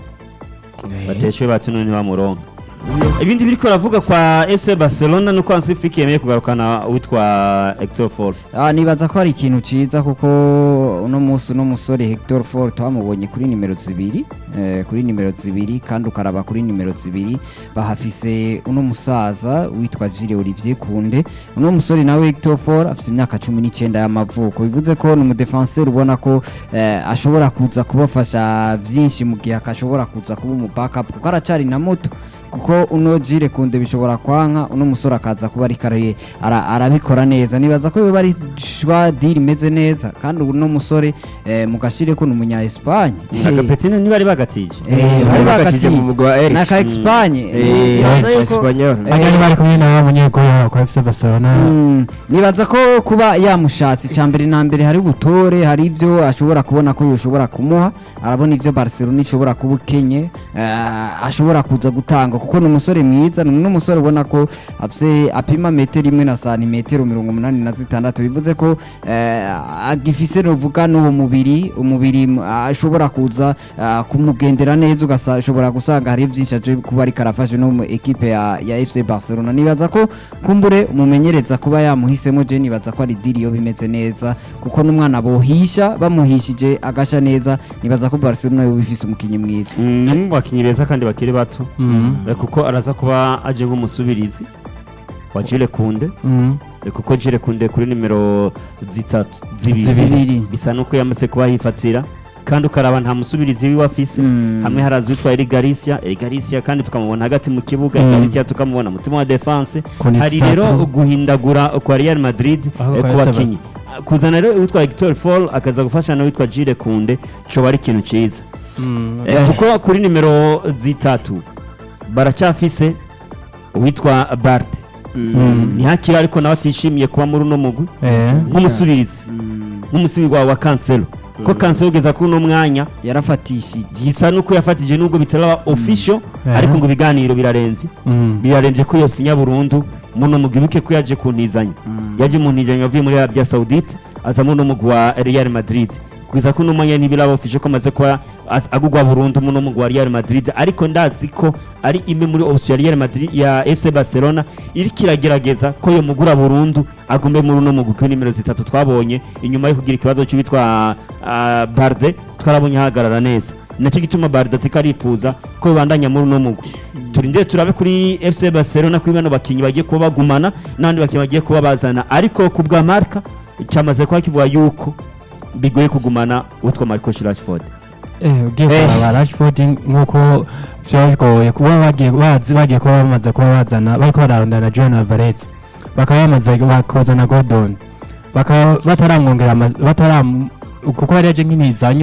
bateshwe bate none bamuronka ibindi biriko ravuga kwa FC Barcelona nuko Hansi Flick yemeye kugarukana witwa Hector Ford Ah, nibaza ko ari ikintu ciza kuko uno munsi uno musore Hector Ford twamubonye kuri nimero zibiri eh, kuri nimero zibiri kandi ukaraba kuri nimero zibiri bahafise uno musaza witwa Gilles Olivier Kunde uno musore nawe Hector Ford afise imyaka cumi n'icyenda y'amavuko bivuze ko ni umudefenseur ubona ko eh, ashobora kuza kubafasha vyinshi mu gihe akashobora kuza kuba umu backup kuko aracari na muto kuko uno Gilles Kunde bishobora kwanka uno musore akaza kuba ariko araye- ara- arabikora neza nibaza ko biba ari shwa deal imeze neza kandi uno musore eh, mugashire ko ni umunya Espagne agapetine ntibari bagatije Eh, bari bakatije mu mugwi wa Eric. naka Espagne Eh, nibaza yuko- Espanyol. Eh, bajyanye bari kumwe na wa munyegoro kwa FC Barcelona Mm, nibaza ko kuba yamushatse icya mbere na mbere hari ubutore hari ibyo ashobora kubona ko yoshobora kumuha arabona ibyo Barcelona ishobora kuba ukenye eh, ashobora kuza gutanga kuko ni umusore mwiza ni n'umusore ubona ko afise apima metero imwe na santimetero mirongo umunani na zitandatu bivuze ko eh, agifise novuga n'uwo mubiri umubiri m- ashobora kuza ah, kumugendera neza ugashobora gusanga hari byinshi aje kuba ariko arafashe no mu ekipe ya, ya FC Barcelona nibaza ko kumbure umumenyereza kuba yamuhisemo je nibaza ko ari diri yo bimeze neza kuko n'umwana bohisha bamuhishije agasha neza nibaza ko Barcelona yo bifise umukinyi mwiza Mm, ni mu bakinnyi beza kandi bakiri bato Mhm. Eh, kuko araza kuba aje nk'umusubirizi wa Jules Kunde Mhm. Eh, kuko Jules Kunde kuri nimero zitatu zibiri Zibiri. bisa nuko yamaze kuba yifatira kandi ukaraba nta musubirizi wiwe afise Mm. hamwe haraza witwa Eric Garcia Eric Garcia kandi tukamubona hagati mu kibuga Mm. Eric Garcia tukamubona mutima wa defense Kuni hari zitatu. rero guhindagura kwa Real Madrid Aho eh, kwa ku FC bakinyi kuzana rero witwa Hector Fall akaza gufasha na witwa Jules Kunde coba ari ikintu ciza Mhm. Eh, kuko kuri nimero zitatu baracyafise uwitwa Bart Mhm. ntihakiri ariko nawe atishimiye kuba muri uno mugwi Eh. nk'umusubirizi nk'umusubiri wawe wa Cancelo ko Cancelo ugeza kuri uno mwanya yarafatishije gisa nuko yafatije nubwo bitaraba official Eh. ariko ngo ibiganiro birarenze Mhm. birarenze ko yosinya burundu muno mugwi buke ko yaje kuntizanya yaje mu ntizanya avuye muri Arabia Saudite aza muno mugwi wa Real Madrid kugeza ko uno mwanya ntibiraba official ko amaze kuba az- agugwa burundu muno mugwi wa Real Madrid ariko ndazi ko ari imwe muri option ya Real Madrid ya FC Barcelona iriko iragerageza ko yo mugura burundu agume muri uno mugwi ku nimero zitatu twabonye inyuma yo kugira ikibazo cy'uwitwa ah, Barde twarabonye ahagarara neza nacyo gituma Barde atika arifuza ko bibandanya muri uno mugwi turindire turabe kuri FC Barcelona kuri bano bakinyi bagiye kuba bagumana n'abandi bakinyi bagiye kuba bazana ariko ku bwa Marca cyamaze kuba kivuga yuko bigoye kugumana witwa Marcus Rashford Eh, ugiye Eh. kuraba Rashford nk'uko vyagoye kuba bagiye bazi bagiye kuba bamaze kuba bazana bariko bararondana na John Alvarez bakaba bamaze bakozana Gordon bakaba bataramwongera ama- bataram kuko yari yaje nk'intizanyo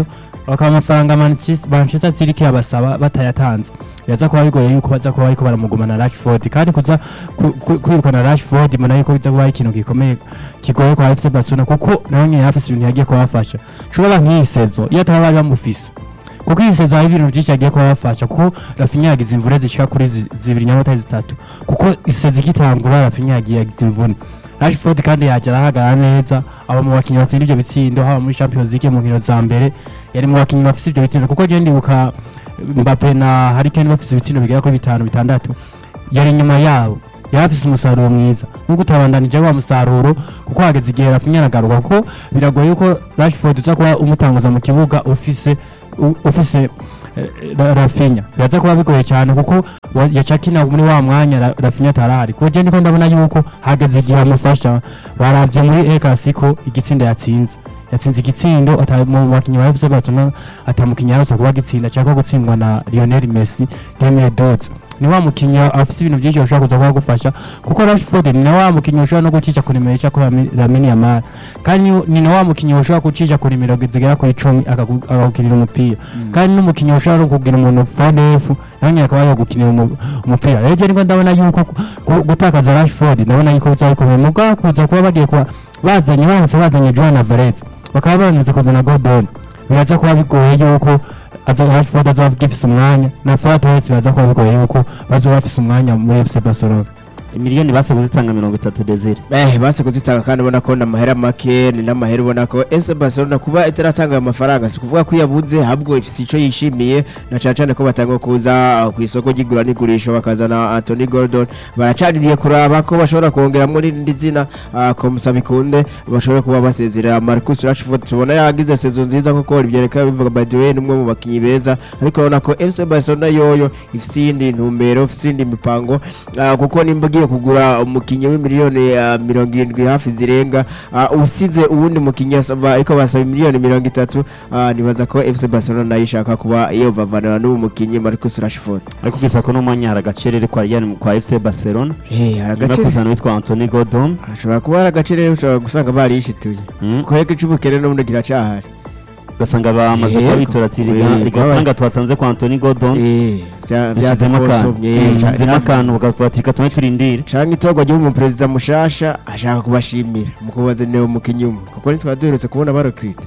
bakaba amafaranga Manchester Manchester City kiyabasaba batayatanze yaza kuba bigoye yuko baza kuba bariko baramugumana Rashford kandi kuza ku- ku- kwirukana Rashford mbona yuko biza kuba ari ikintu gikomeye kigoye kwa FC Barcelona kuko nawe nyine yafise ibintu yagiye kubafasha shobora nk'iyi sezo iyo ataba bari bamufise kuko iyi sezo hari ibintu byinshi yagiye kubafasha kuko Rafinha yagize imvune zishika kuri zi- zibiri nyamata zitatu kuko isezi ikitangura Rafinha yagiye yagize imvune Rashford kandi yaje arahagarara neza aba mu bakinnyi batsinda ibyo bitsindo haba muri Champions League mu nkino za mbere yari mu bakinnyi bafise ibyo bitsindo kuko je ndibuka Mbappe na Harry Kane bafise ibitsindo bigera kuri bitanu bitandatu yari inyuma yabo yari afise umusaruro mwiza nubwo utabandanije wa musaruro kuko hageze igihe Rafinha aragaruka kuko biragoye yuko Rashford uza kuba umutanguza mu kibuga ufise u- ufise eh, Ra- Rafinha biraza kuba bigoye cyane kuko wa- yaca akina muri wa mwanya Ra- Rafinha atarahari kuko je ndiko ndabona yuko hageze igihe amufasha baravye muri El Clasico igitsindo yatsinze yatsinze igitsindo ata- mu bakinnyi ba FC Barcelona atamukinnyi yarose kuba gitsinda cyangwa gutsindwa na Lionel Messi 2012 ni wa mukinnyi afite ibintu byinshi bashobora kuza kuba gufasha kuko Rashford ni na wa mukinnyi ushobora no gucisha ku nimero ica kuri Lami- Lamine Yamal kandi ni na wa mukinnyi ushobora gucisha ku nimero zigera kuri icumi akagu- akagukinira umupira kandi n'umukinnyi ushobora no kugira umuntu fanefu nawe nyine akaba yagukinira umu- umupira rero je niko ndabona yuko ku- ku- gutakaza Rashford ndabona yuko bizaba bikomeye mugabo kuza kuba bagiye kuba bazanye baramutse bazanye Joan Alvarez bakaba baramaze kuzana Gordon biraza kuba bigoye yuko aza Rashford azaba agifise umwanya na Ferran Torres biraza kuba bigoye yuko bazoba bafise umwanya muri FC Barcelona miliyoni base kuzitanga mirongo itatu desire Eh, base kuzitanga kandi ubona ko n'amahera make ni n'amahera ubona ko FC Barcelona kuba itaratanga ayo mafaranga si kuvuga ko yabuze ahubwo ifise ico yishimiye na cane cane ko batanga kuza uh, ku isoko ry'igura n'igurisha bakazana Anthony Gordon baracaririye kuraba ko bashobora kongeramwo n'irindi zina uh, ko Musabikunde bashobora kuba basezerera Marcus Rashford tubona yagize sezo nziza kuko bivyereka bivuga by the way n'umwe mu bakinyi beza ariko urabona ko FC Barcelona yoyo ifise iyindi ntumbero ifise iyindi mipango uh, kuko nimba ugiye kugura umukinnyi w'imiliyoni uh, mirongo irindwi hafi zirenga uh, usize uwundi mukinnyi asaba ariko basaba miliyoni mirongo itatu uh, nibaza ko FC Barcelona nayo ishaka kuba yobavanira n'uwo mukinnyi Marcus Rashford ariko kugeza ko n'umwanya hari agacerere kwa Real kwa FC Barcelona hey, hari nyuma yo agace kuzana witwa Anthony Gordon ashobora kuba hari agace rero ushobora gusanga barishituye Mm. kwega ic'ubukene n'ubundi kiracahari ugasanga bamaze Yego. kuba bitora ati Yego. "Riga- rigafaranga twatanze kwa Anthony Gordon Eh, bya- dushyizemo akantu byakosomye, Mm, ca- dushyizemo ca- akantu bakavuga ati reka tume turindire canke itorwa ry'umuperezida mushasha ashaka kubashimira mu kubazanira umukinnyi umwe kuko ntitwaba duherutse kubona barokirite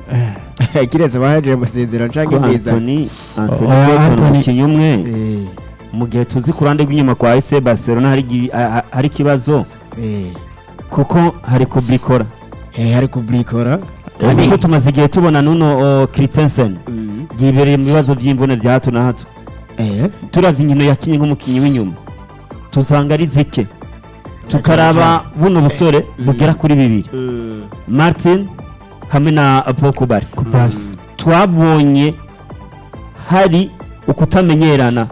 kiretse bahaje amasezerano canke ko imeza Anthony Anthony Oya, Gordon Anthony- umukinnyi umwe Eh, mu gihe tuzi ku ruhande rw'inyuma kwa FC Barcelona hari igi- ha- ha- hari ikibazo eh, kuko hari kubrikora eh, hari kubrikora kuko tumaze igihe tubona nuno Christensen Mm. yibereye mu bibazo by'imvune bya hato na hato Eh, turavye inkino yakinye nk'umukinnyi w'inyuma tusanga ari zike tukaraba buno busore bugera kuri bibiri mm, martin hamwe na pokubasi Kubasi twabonye hari ukutamenyerana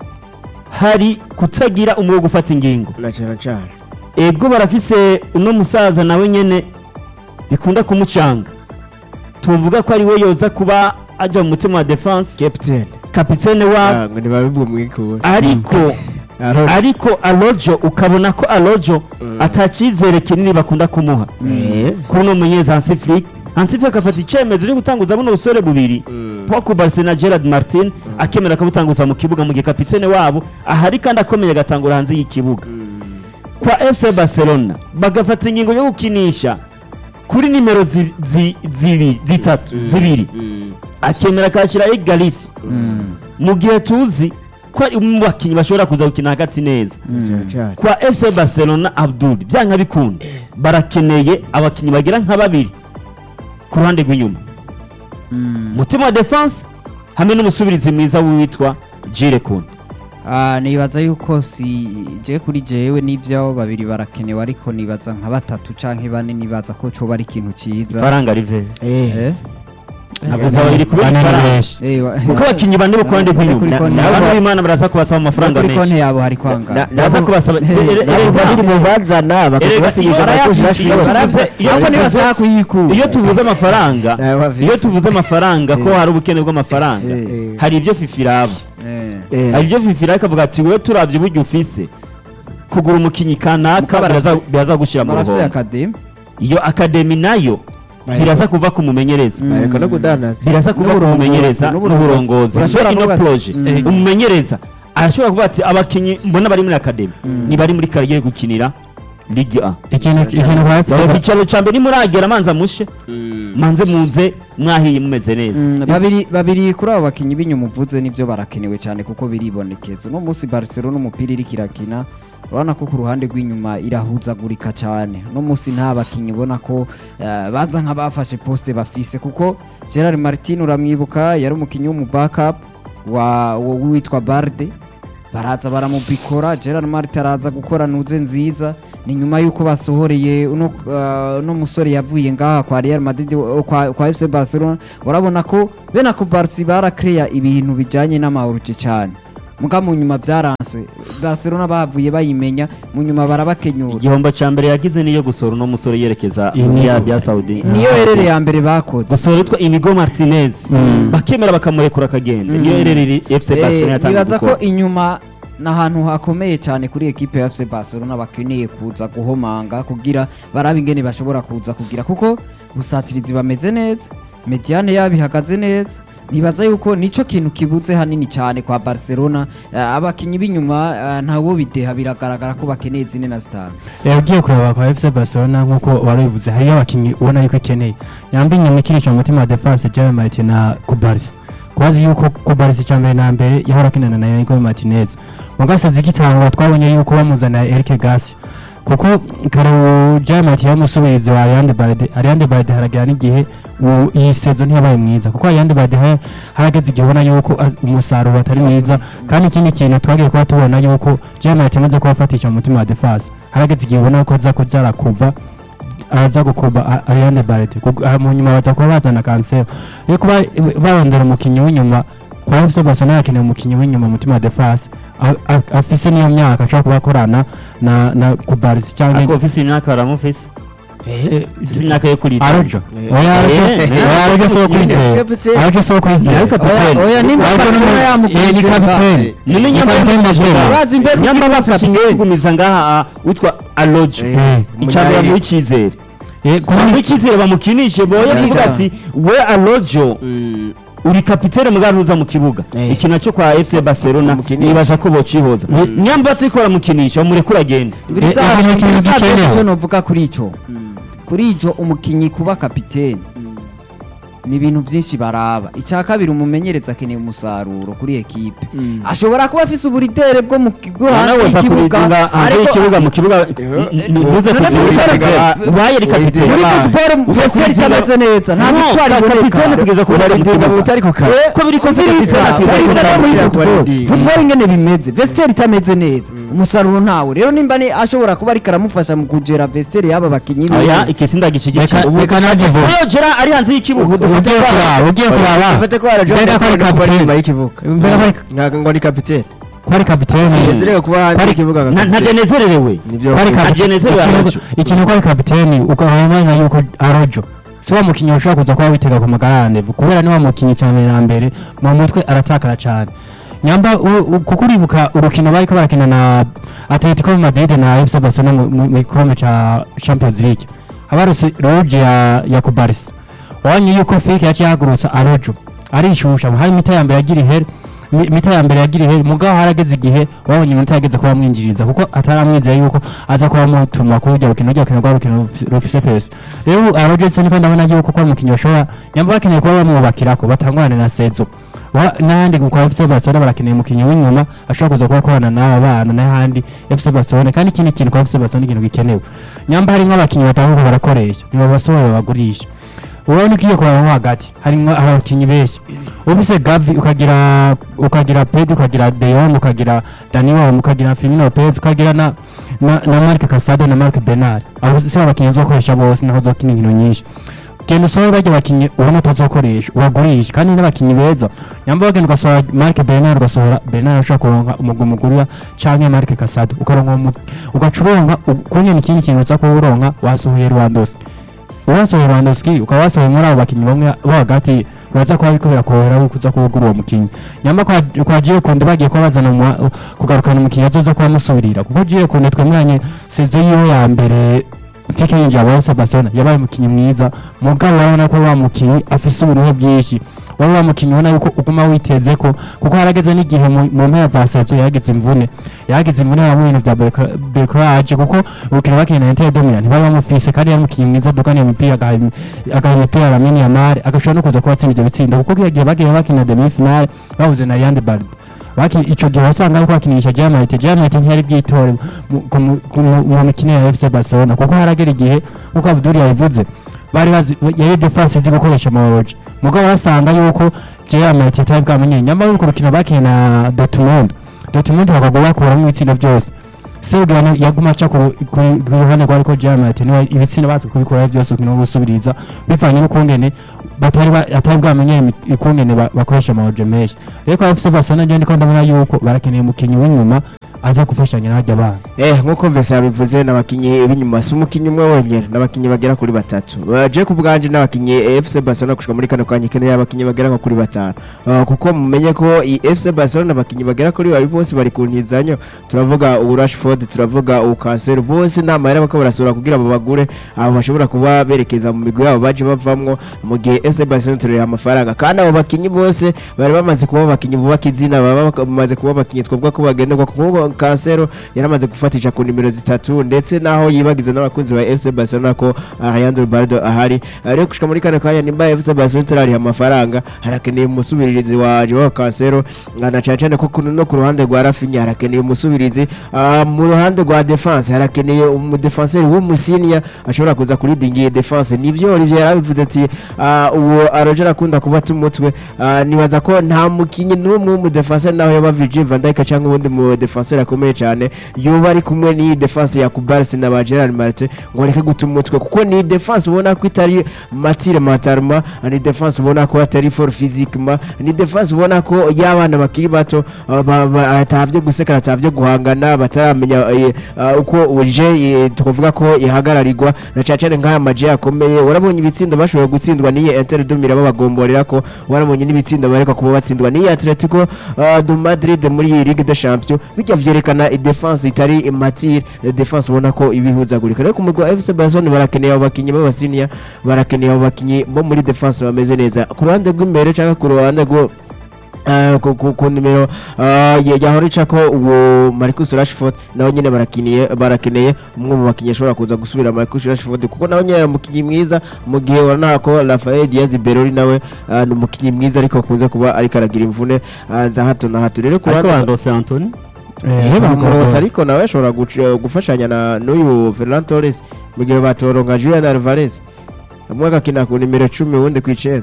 hari kutagira umwe wo gufata ingingo na cane cane ego barafise uno musaza nawe nyene bikunda kumucanga tuvuga ko ari we yoza kuba aja mu mutima wa defense captain kapitene wabo Ah, ngo ntibabibwe mwikura ariko Arora. ariko alojo ukabona ko alojo Mm. atacizere kinini bakunda kumuha Eh, kuri uno munyezi hansi flick hansi flick afata icyemezo cyo gutanguza buno busore bubiri mm, Poko Barca na Gerard Martin akemera akabutanguza mu kibuga mu gihe kapitene wabo ahari kandi akomeye agatangura hanze y'ikibuga mm, kwa FC Barcelona bagafata ingingo yo gukinisha kuri nimero zi- zi- zibi- zitatu Mm. zibiri mm, akemera akashyira Egalisi mu gihe tuzi ko ari mu bakinnyi bashobora kuza gukina hagati neza cane cane kwa FC Barcelona Abdul byanga bikunda barakeneye abakinnyi bagera nka babiri ku ruhande rw'inyuma mutima wa defense hamwe n'umusubirizi mwiza witwa Jire Kun Ah, nibaza yuko si je kuri jewe n'ibyo babiri barakenewe ariko nibaza nka batatu canke bane nibaza ko coba ari ikintu ciza faranga rive Eh, Eh? navuze babiri kubera Bane ni ifaranga benshi. Eh, wa- kuko abakinnyi bane bo ku ruhande Kuri rw'inyuma konti Na- yabo- abantu b'Imana baraza kubasaba amafaranga kuri konti menshi yabo hari kwanga Na- baraza kubasaba Eh, Se- ere- nabo erega- babiri mu bazana bakabasigisha iyo Marcus barayafise, Rashford. iyo tuvuze- iyo ariko tuvuze- ntibashaka kuyikura iyo tuvuze amafaranga Nabo bafise. iyo tuvuze amafaranga ko hari ubukene bw'amafaranga Eh. hari ibyo fifi iraba Eh. Eh, hari ibyo fifi iraba ikavuga ati wowe turabye uburyo ufise kugura umukinnyi kanaka Muka barafise- biraza- biraza gushyira mu barafise ruhombo akademi iyo akademi nayo biraza kuva ku mumenyereza bareka no kudandaza biraza kuva ku N'uburongozi, mumenyereza n'uburongozi. n'uburongozi Urashobora ino kuvuga ati, proje mm. umumenyereza arashobora kuvuga ati abakinnyi mbona bari muri akademi ntibari muri kariyeri gukinira ligue a ikintu ikintu kwa Baba FC icyicaro cya mbere nimuragera manza mushe manze munze mwahiye mumeze neza Mm, babiri babiri kuri abo bakinnyi b'inyuma uvuze nibyo barakenewe cyane kuko biribonekeza uno munsi Barcelona umupira iri kirakina urabona ko ku ruhande rw'inyuma irahuzagurika cyane uno munsi nta bakinnyi ubona ko eh, baza nk'abafashe poste bafise kuko Gerard Martin uramwibuka yari umukinnyi w'umu backup wa wa- witwa Barde baraza baramubikora Gerard Martin araza gukora nuze nziza ni nyuma yuko basohoreye uno uh, uno musore yavuye ngaha kwa Real Madrid uh, kwa, kwa FC Barcelona urabona ko bene ako Barca barakreya ibintu bijanye n'amahuruje cyane muga mu nyuma byaranse Barcelona bavuye bayimenya mu nyuma barabakenyura igihombo cya mbere yagize niyo gusohora uno musore yerekeza Inigo. muri Arabia Saudi niyo herere ya mbere bakoze gusohora witwa Inigo Martinez bakemera bakamurekura akagenda niyo herere FC Barcelona Eh, yatangiye nibaza ko gukora inyuma ni ahantu hakomeye cyane kuri ekipe ya FC Barcelona bakeneye kuza guhomanga kugira barabe ingene bashobora kuza kugira kuko busatirizi bameze neza mediane yabo ihagaze neza nibaza yuko nico kintu kibuze hanini cyane kwa Barcelona Eh, abakinyi b'inyuma eh, ntawo bideha biragaragara ko bakeneye zine na zitanu Eh, ugiye kureba kwa FC Barcelona nk'uko warabivuze hariyo abakinnyi ubona yuko ikeneye nyamba inyuma ikinisha mu mutima wa defense Javi Martin na Kubarsi kubazi yuko Kubarsi cya mbere na mbere yahora akinana na Inigo Martinez mu gasazi k'itangwa twabonye yuko bamuzana Eric Gasi kuko kare uwo Javi Martin yamusubirizi wa Ariane Balde Ariane Balde haragira n'igihe uwo- iyi sezo ntiyabaye mwiza kuko Ariane Balde ha- harageze igihe ubona yuko ah, umusaruro atari mwiza kandi ikindi kintu twagiye kuba tubona yuko Javi Martin amaze kubafatisha mu mutima wa defense harageze igihe ubona ko aza kuza kuva aza gukuba A- Ariane Barrett Kuko- ah, mu nyuma baza kuba bazana Cancelo yo kuba barondera umukinnyi w'inyuma kwa FC Barcelona yakeneye umukinnyi w'inyuma mu mutima wa defense a- a- afise niyo myaka ashobora kuba akorana na na Kubarsi ariko cyangwa ufise imyaka baramufise Eh, ufise imyaka yo kurira Arojo Eh. oya Arojo Eh, eh. oya Arojo so kwizera Capitaine. Arojo so kwizera Ariko kapiteni. oya nimba Arojo ni Barcelona umu- yamukurikira eh, ni kapiteni none Ni nyamba kapiteni majeur. Urazi imbere nyamba kuko bafashe kapiteni. ingumiza ngaha ah, witwa Arojo Eh, icambere bamuha icyizere eh, kuba bamuha icyizere bamukinishe boye Nziza. kuvuga ati we Arojo uri kapitene mugabo uza mu kibuga Eh. iki nacyo kwa FC Barcelona Umukinisha. nibaza ko bocihoza nyamba batariko baramukinisha bamurekura agenda Biriza- Eh, ikintu kintu biriza gikenewe. icyo novuga kuri ico kuri ico umukinyi kuba kapiteni ni ibintu byinshi baraba icya kabiri umumenyereza akeneye umusaruro kuri ekipe ashobora kuba afise uburidere bwo mu bwo hanze nawe uza y'ikibuga kuridinga hanze ariko y'ikibuga mu kibuga ntuze None kugira football- ubaye kapitene muri Yabaye. football veseri itameze neza nta No, victoire ka- iboneka kapitene tugeza ku Uraridinga mu butari ku kazi. Eh, ko biri kose kubiriza, kapitene ateza kubiriza no muri kugira football. kubaridinga. football ingene bimeze vesiteri itameze neza umusaruro ntawe rero nimba ni ashobora kuba ariko aramufasha mu kugera vesiteri y'aba bakinnyi biwe. oya ikisi ndagishyigikiye Reka- reka nanjye vuba. Oya, Gerard ari hanze y'ikibuga ugiye kuraba ugiye kuraba ufate ko Arojo Mbega ko ari ndetse no kuba ari kapiteni. inyuma y'ikibuga Mbega ko ari- ntabwo ngo ni kapitene ko ari kapiteni nezerewe kuba hanze Kwari- y'ikibuga nka Na- kapitene. ntagenezererewe nibyo Kwari bakunda. kapiteni. Agenezerewe Ikintu- Arojo. ikintu ko ari kapiteni ukamenya yuko arojo si wa mukinnyi ushobora kuza kuba witega ku magarane kubera ni wa mukinnyi cya mbere na mbere mu mutwe aratakara cyane nyamba u- u- kuko uribuka urukino bariko barakina na atletico madrid na fc barcelona mu- mu mu gikombe ca champions league habarose roge ya ya kubarisi wabonye yuko fike yaciye yahagurutsa arojo arishusha hari mita ya mbere yagira ihere mi- mita ya mbere yagira ihere mugabo harageze igihe wabonye iminota yageze kuba amwinjiriza kuko ataramwizera yuko aza kuba amutuma kuri urwo rukino urwo rukino rwa rukino rufi- rufise pesi rero arojo ndetse niko ndabona yuko ko ari umukinnyi bashobora nyamba bakeneye kuba bamwubakirako batangurane na sezo Wa- n'ahandi kwa FC Barcelona barakeneye umukinnyi w'inyuma ashobora kuza kuba akorana n'aba bana n'ahandi FC Barcelona kandi ikindi kintu kwa FC Barcelona ikintu gikenewe nyamba hari nk'abakinnyi batanga barakoresha nibabasohora babagurisha urabona ko iyo kuraba hagati harimo abakinnyi benshi ufise Gavi ukagira ukagira Pedro ukagira De Jong ukagira Dani Olmo ukagira Firmino Lopez ukagira na na, na Marc Casado na Marc Bernard abo si abakinnyi uzokoresha bose naho uzokina inkino nyinshi genda usohore bajya abakinnyi ubona utazokoresha ubagurisha kandi n'abakinnyi beza nyamba wagenda ugasohora Marc Bernard ugasohora Bernard ushobora kuronka umugwi mugurira canke Marc Casado ukaronka umu- ugaca uronka kunyene ikindi kintu uza kuba uronka wasohoye Lewandowski uwasohoye Lewandowski ukaba wasohoye muri abo bakinnyi bamwe bo hagati uraza kuba ariko birakorohera yuko uza kuba ugura uwo mukinnyi nyamba kwa kwa Gire Kunde bagiye kuba bazana mu- kugarukana umukinnyi azoza kuba amusubirira kuko Gire Kunde twemeranye sezo yiwe ya mbere fike yinjira wa FC Barcelona yabaye umukinnyi mwiza mugabo urabona ko wa mukinnyi afise uburuhe bwinshi wari wa mukinnyi ubona yuko uguma witeze ko kuko harageze n'igihe mu mu mpera za sazo yagize imvune yagize imvune mu bintu bya Belcrage kuko urukino bakina na Inter de Milan ntibari bamufise kandi yari umukinnyi mwiza dukaniye imipira agaha agaha imipira Lamine Yamal agashobora no kuza kubatsinda ibyo bitsinda kuko kiyagiye bagiye bakina demi finale babuze na Yande Bard baki ico gihe wasanga ariko bakinisha Germain Germain ntiyari bwitore mu- ku mu- ku mu mu mikino ya FC Barcelona kuko haragera igihe nkuko Abdul yabivuze bari bazi yari defense izi gukoresha amaboroji mugabo basanga yuko Germain atari bwamenye nyamara urwo rukino bakiye na Dortmund Dortmund bakagwa bakuramo ibitsinda byose Sergio na- yaguma aca ku ku- ku ruhande rwa ariko Germain niwe ibitsinda bazi kubikora byose ukino gusubiriza bivanye n'ukungene batari ba- atari bwamenye imi- ukungene ba- bakoresha amaboroji menshi rero kwa FC Barcelona njye ndiko ndabona yuko barakeneye umukinnyi w'inyuma aza gufashanya n'abajya bana Eh nkuko mvese yabivuze n'abakinyi b'inyuma si umukinyi umwe wenyene n'abakinyi bagera kuri batatu Uh, je ku bwanje n'abakinyi eh, FC Barcelona gushika muri kano kanya ikeneye abakinyi bagera nko kuri batanu Uh, kuko mumenye ko i FC Barcelona abakinyi bagera kuri babiri bose bari ku ntizanyo turavuga ubu Rashford turavuga ubu Cancelo bose nta mahera bako barasura kugira abo bagure abo bashobora kuba berekeza mu migwi yabo baje bavamwo mu gihe FC Barcelona turera amafaranga kandi abo bakinyi bose bari bamaze kuba abakinyi bubaka izina baba bamaze kuba abakinyi twavuga ko bagenderwa kuko Cancelo yaramaze gufatisha ku nimero zitatu ndetse naho yibagiza n'abakunzi ba FC Barcelona ko Ariando Bardo ahari rero gushika muri kane kanya nimba FC Barcelona turariha amafaranga harakeneye umusubirizi wa Joao Cancelo na cyane cyane ko kuno no ku ruhande rwa Rafinha harakeneye umusubirizi Ah, mu ruhande rwa defense harakeneye umudefenseri w'umusinia ashobora kuza kuridingira defense nibyo Olivier yarabivuze ati ah, uwo Roger akunda kuba tumutwe Ah, nibaza ko nta mukinyi n'umwe w'umudefenseri naho yaba Virgil van Dijk cyangwa ubundi mu defenseur akomeye cyane yoba ari kumwe n'iyi defense ya Kubarsi na ba Gerard Martin ngo bareke guta umutwe kuko ni defense ubona ko itari matire matarma ni defense ubona ko atari for physiquement ni defense ubona ko y'abana bakiri bato ah, ba- ba- atavye gusekana atavye guhangana bataramenya eh, ah, uko uje eh, tukuvuga ko ihagararirwa na cyane cyane nk'aya maje akomeye warabonye ibitsindo bashobora gutsindwa n'iyi Inter Dumira babagomborera ko warabonye n'ibitsindo bareka kuba batsindwa n'iyi Atletico ah, du Madrid muri iyi Ligue des Champions bijya vyerekana defense itari matire defense ubona ko ibihuzagurika rero ku mugwa wa FC Barcelona barakeneye abo bakinyi b'abasinia barakeneye abo bakinyi bo muri defense bameze neza ku ruhande rw'imbere cyangwa ku ruhande rwo Uh, ku, ku, ku nimero uh, ye- yahora icako uwo Marcus Rashford nawe nyine barakiniye barakeneye umwe mu bakinnyi ashobora kuza gusubira Marcus Rashford kuko nawe nyine umukinnyi mwiza mu gihe urabona ko Rafael Diaz Berori nawe uh, ni umukinnyi mwiza ariko akunze kuba ariko aragira imvune uh, za hato na hato rero ku ariko ruhande bandose Anthony Eh, bamurosa ariko nawe ashobora guc- gufashanya na n'uyu Ferran Torres mu gihe batoronka Julian Alvarez umwe agakina ku nimero 10 uwundi ku 9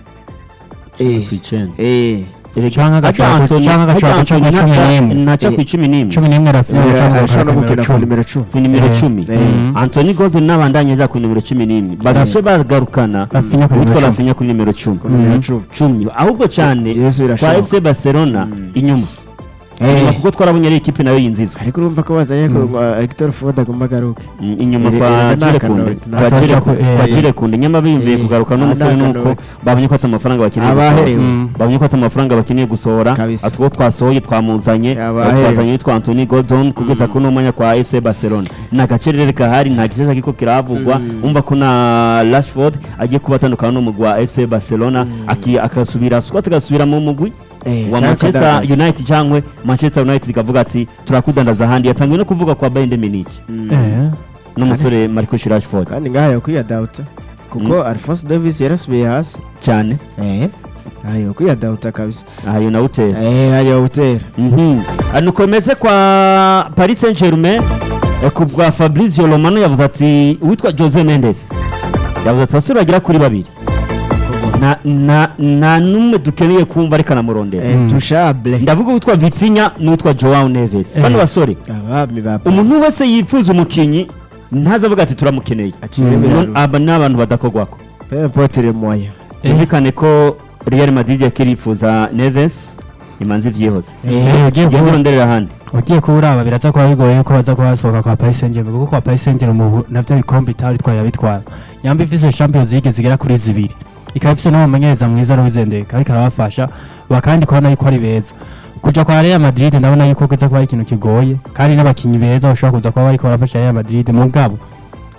eh ku icenda eh Canke agashaka- Ariko Anthony- canke agashaka ariko guca Anthony cumi ntaca- n'imwe. ntaca ku icumi n'imwe cumi n'imwe Rafinha Eh, cyangwa ashobora no agashaka gukina ku cumi. nimero 10 ku nimero Eh, cumi eh. Anthony Gordon n'abandanya aja ku nimero cumi n'imwe bagaswe bagarukana Rafinha ku nimero witwa cumi. Rafinha ku nimero cumi ku nimero Mhm. 10 cumi ahubwo cyane Yesu kwa birashoboka FC Barcelona inyuma inyuma kuko twarabonye ari ikipe nayo yinzizwa ariko urumva ko bazanye ko uh, Hector Ford agomba agaruke Mm, inyuma Iri- kwa iri- Jire naka Kunde note, kwa naka Jire note. Ku- kwa Eh, Jire Kunde nyama biyumviye Eh, kugaruka n'umusore naka nuko note. babonye ko ata amafaranga bakeneye Abaherewe. gusohora Mm. babonye ko ata amafaranga bakeneye gusohora Kabisa. atwo twasohoye twamuzanye Abaherewe. twazanye witwa Anthony Gordon kugeza kuri uno mwanya kwa FC Barcelona nta gacerere kahari nta gishasha kiko kiravugwa umva ko na Rashford agiye kuba atandukana n'umugwi wa FC Barcelona aki- akasubira squad agasubira mu mugwi Eh, wa cyangwa Manchester akadandaza. United cyangwa Manchester United ikavuga ati turakudandaza ahandi yatangiye no kuvuga kwa Bayern Munich Eh, n'umusore Marcus Rashford kandi ngaha yokwiyadawuta kuko Alphonse Davis yarasubiye hasi cyane eh ayo kwiyadawuta kabisa ahayo nawe utera eh ayo utera Mhm. Ah, nukomeze kwa Paris Saint-Germain eh, ku bwa Fabrizio Romano yavuze ati uwitwa Jose Mendes yavuze ati abasore bagera kuri babiri nta nta nta n'umwe dukeneye kumva ariko anamurondera eh touchable ndavuga uwitwa Vitinha n'uwitwa Joao Neves Eh. bano basore abami ba umuntu wese yifuza umukinyi ntazavuga ati turamukeneye Aciye Mm. biraro. aba ni abantu badakogwako peu importe les moyens byumvikane ko Real Madrid yakiri yifuza Neves imanzi vyihoze eh, ugiye yagiye kuba- kuronderera ahandi ugiye kuba uraba biraza kuba bigoye yuko baza kuba basohoka kwa Paris Saint-Germain kuko kwa Paris Saint-Germain ubu navyo bikombe itari twari bitwara yamba ifise Champions League zigera kuri zibiri ikaba ifise n'umumenyereza mwiza Luis Enrique ariko arabafasha bakandi kubona yuko ari beza kuja kwa Real Madrid ndabona yuko kuza kuba ari ikintu kigoye kandi n'abakinyi beza bashobora kuza kuba bariko barafasha Real Madrid mugabo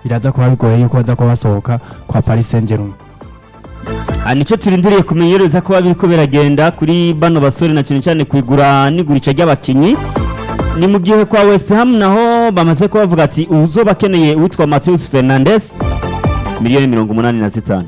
biraza kuba bigoye yuko baza kuba basohoka kwa Paris Saint-Germain aha nicyo turindiriye kumenyereza kuba biriko biragenda kuri bano basore na cyane cyane ku igura n'igurisha ry'abakinnyi ni mu gihe kwa West Ham naho bamaze kuba bavuga ati uzoba akeneye uwitwa Matheus Fernandes miliyoni mirongo umunani na zitanu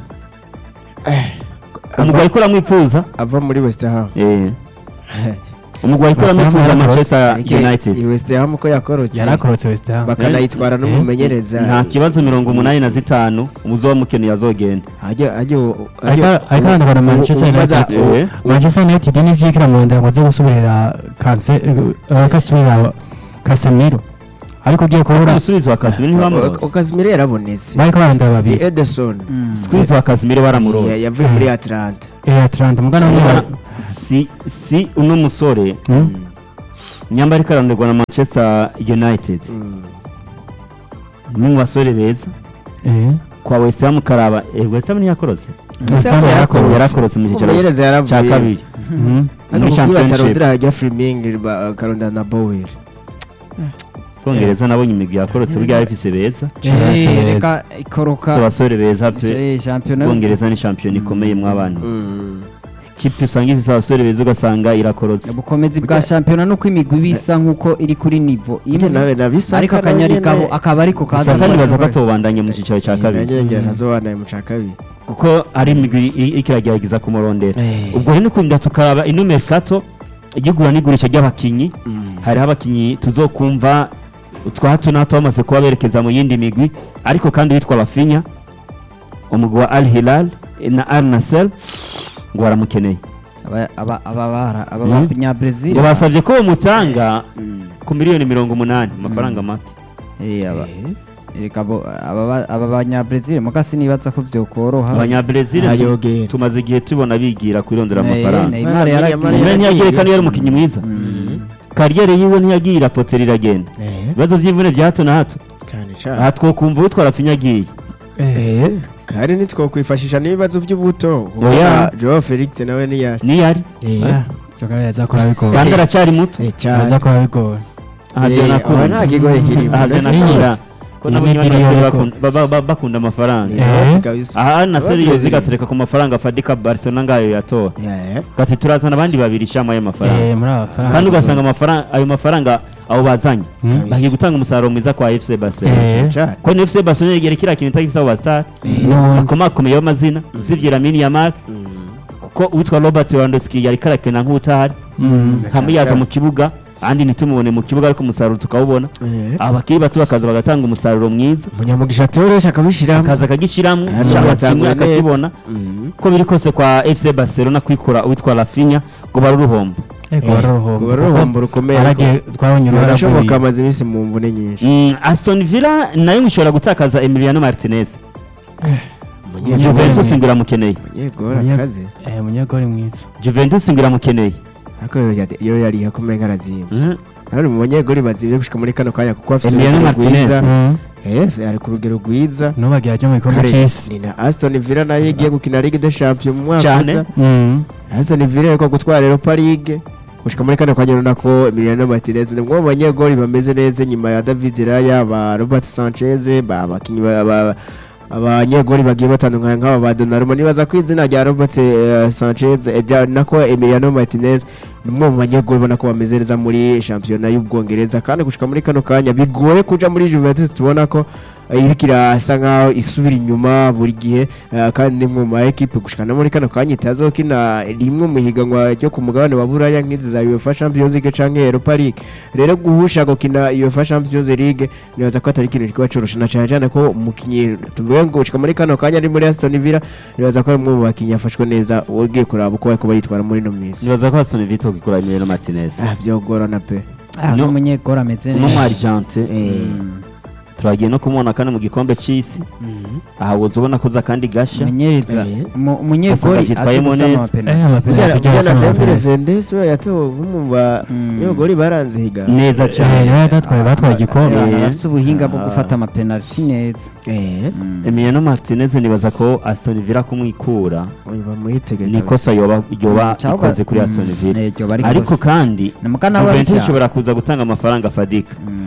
umugwayi ko uramwifuza ava muri west ham eh umugwayi ko West Ham uramwifuza yarakorotse. Manchester iyi United west ham ko yakorotse yarakorotse West Ham bakanayitwara n'umumenyereza nta kibazo mirongo umunani na zitanu umuzoba mukeneye azogenda ajya ajya ariko ariko hano na Manchester United eh. Manchester United n'ivyikira mu nda ngo aze gusubirira kanse eh, kasubirira Casemiro ariko ugiye kubura umusubizo wa Casemiro ntibamuroza okazimire yarabonetse bariko barondera ni babiri edison umusubizo wa Casemiro Ya- baramuroza yavuye muri atlanta eh Atlanta mugana Niba- umwe si si uno musore nyamba ariko aronderwa na Manchester United Mm. ni mu basore beza eh kwa West Ham karaba eh, West Ham ntiyakorotse West Ham yarakorotse yarakorotse mu cyicaro umumenyereza cya yaravuye kabiri Mhm. muri ariko championship batarondera hajya friming bakarondera na bower Bwongereza nabonye imigwi yakorotse burya bifise beza Eh, Eh, reka ikoroka so basore beza pe Eh, shampiyona Bwongereza ni shampiyona ikomeye mw'abantu kipe usanga ifise abasore beza ugasanga irakorotse ubukomezi bwa shampiyona nuko imigwi bisa nkuko iri kuri nivo Njye nawe imwe nabisaka ariko akanyari kabo akaba ariko kaza gusa kandi baza ko atobandanya mu cyicaro cya kabiri nanjye ntazobanaye mu ca kabiri kuko ari imigwi i- iriko iragerageza kumurondera Eh. ubwo rero nikunda tukaraba ino mercato igigura n'igurisha ry'abakinyi hariho abakinyi tuzokumva twa hato na hato bamaze kuba berekeza mu yindi migwi ariko kandi witwa Rafinha umugwi wa Al Hilal na Al Nassr ngo baramukeneye aba aba aba bara aba Mhm. banyabrazil ngo basabye ko bamutanga ku miliyoni mirongo umunani amafaranga make eh aba reka bo aba ba- aba banyabrazil mugasi nibaza ko byokoroha abanyabrezil tu- Ayogera. tumaze igihe tubona bigira kwirondera Eh, amafaranga Neymar Neymar yaragiye Neymar ntiyagiye kandi yari umukinnyi mwiza Mm. kariyeri yiwe ntiyagiye irapotera iragenda ibibazo by'imvune bya hato na hato cyane aha cyane twokumva utwa Rafinha agiye eh kandi ntitwokwifashisha n'ibibazo by'ubuto Oya. joao felix nawe niyari niyari ah, cyo kabiri aza kuba bigoye kandi aracyari muto aza kuba bigoye aha byo Eh, nakunda aba nta kigoye kirimo. aha byo Ndasinyitse. nakunda ko nabo Imigiri nyine ariko. bakunda amafaranga Eh. kabisa aha na seri Ababrezil. yozi gatereka ku mafaranga fadika barcelona ngayo yatora Yeah. gati turazana abandi babiri ishama y'amafaranga eh muri aba faranga kandi ugasanga amafaranga ayo mafaranga abo bazanye Mm. bagiye gutanga umusaruro mwiza kwa FC Barcelona Eh. Cyane. ko ni FC Barcelona yegera kiriya kintu itagifite abo bastar n'ubundi bakomakomeye b'amazina usibye Lamine Yamal kuko uwitwa Robert Lewandowski yari karakena nk'utahari Mm. nkamuyaza mu kibuga ahandi ntitumubone mu kibuga ariko umusaruro tukawubona Eh. abakiri bato bakaza bagatanga umusaruro mwiza munyamugisha toroshye akabishyiramo akaza akagishyiramo Kandi cyangwa batanguye kimwe neza. akakibona Mhm. uko biri kose kwa FC Barcelona kwikora uwitwa Rafinha ngo bari uruhombo ego wari uruhombo Ngo wari uruhombo rukomeye aragiye twabonye uruhara birashoboka rw'ibintu. amaze iminsi mu mvune nyinshi Mm, Aston Villa nayo ngo ishobora gutakaza Emiliano Martinez Juventus ngo iramukeneye munyegora Munye- akaze eh munyegori mwiza Juventus ngo iramukeneye ariko yo yari- yo yari yakomeye nk'arazimba Mm. ari mu banyegori bazimye gushika muri kano kanya kuko afite Emiliano urugero Martinez. rwiza. Mm. Eh, ari ku rugero rwiza nubagiye ajya mu gikombe Kare, cy'isi ni na Aston Villa nayo igiye gukina Ligue des Champions mu mwaka Cyane. uza Mm. Aston Villa ariko gutwara Europa League gushika muri kano kanya urabona ko Emiliano Martinez ni umwe mu banyegori bameze neza nyuma ya David Raya ba Robert Sanchez ba abakinyi ba- ba- abanyegori bagiye batandukanye nk'aba ba Donnarumma nibaza ko izina rya Robert eh, Sanchez eh, rya- nako Emiliano Martinez ni umwe mu banyegori ubona ko bameze neza muri shampiyona y'Ubwongereza kandi gushika muri kano kanya bigoye kuja muri Juventus tubona ko eh, iriko irasa nkaho isubira inyuma buri gihe eh, kandi ni mu ma ekipe gushika no muri kano kanya itazokina rimwe mu higanwa ryo ku mugabane wa Buraya nk'izi za UEFA Champions League canke Europa League rero guhusha gukina UEFA Champions League nibaza ko atari ikintu kiba coroshe na cane cane ko umukinyi tuvuge ngo gushika muri kano kanya ari muri Aston Villa nibaza ko ari umwe mu bakinyi yafashwe neza ugiye kuraba uko bariko bayitwara muri ino minsi nibaza ko Aston Villa ikora Emiliano Martinez ah byogorana pe ah No. n'umunyegora ameze uno mu Argente eh turagiye no kumubona kandi mu gikombe cy'isi aha woza ubona ko za kandi gashya umumenyereza Eh. umu- Asanga umunyegori yitwayemo azi gusama neza. amapenaliti eh amapenaliti Bujyana cyangwa se na Dembele amapenaliti Vendes we yatowe nk'umu ba Mm. nyogori baranze higa neza eh cyane niwe yadatwaye batwaye igikombe abantu Eh. bafite ubuhinga bwo Ah. gufata amapenaliti neza eh Mm. Emiliano Martinez nibaza ko Aston Villa kumwikura uyu bamuhitege ni ikosa yoba yoba Cyangwa- ikoze kuri Aston Mm, Villa eh, ryo bari ariko kose. kandi Ni mukana wa Juventus Richard. ishobora kuza gutanga amafaranga fadika Mm. Ah, Juventus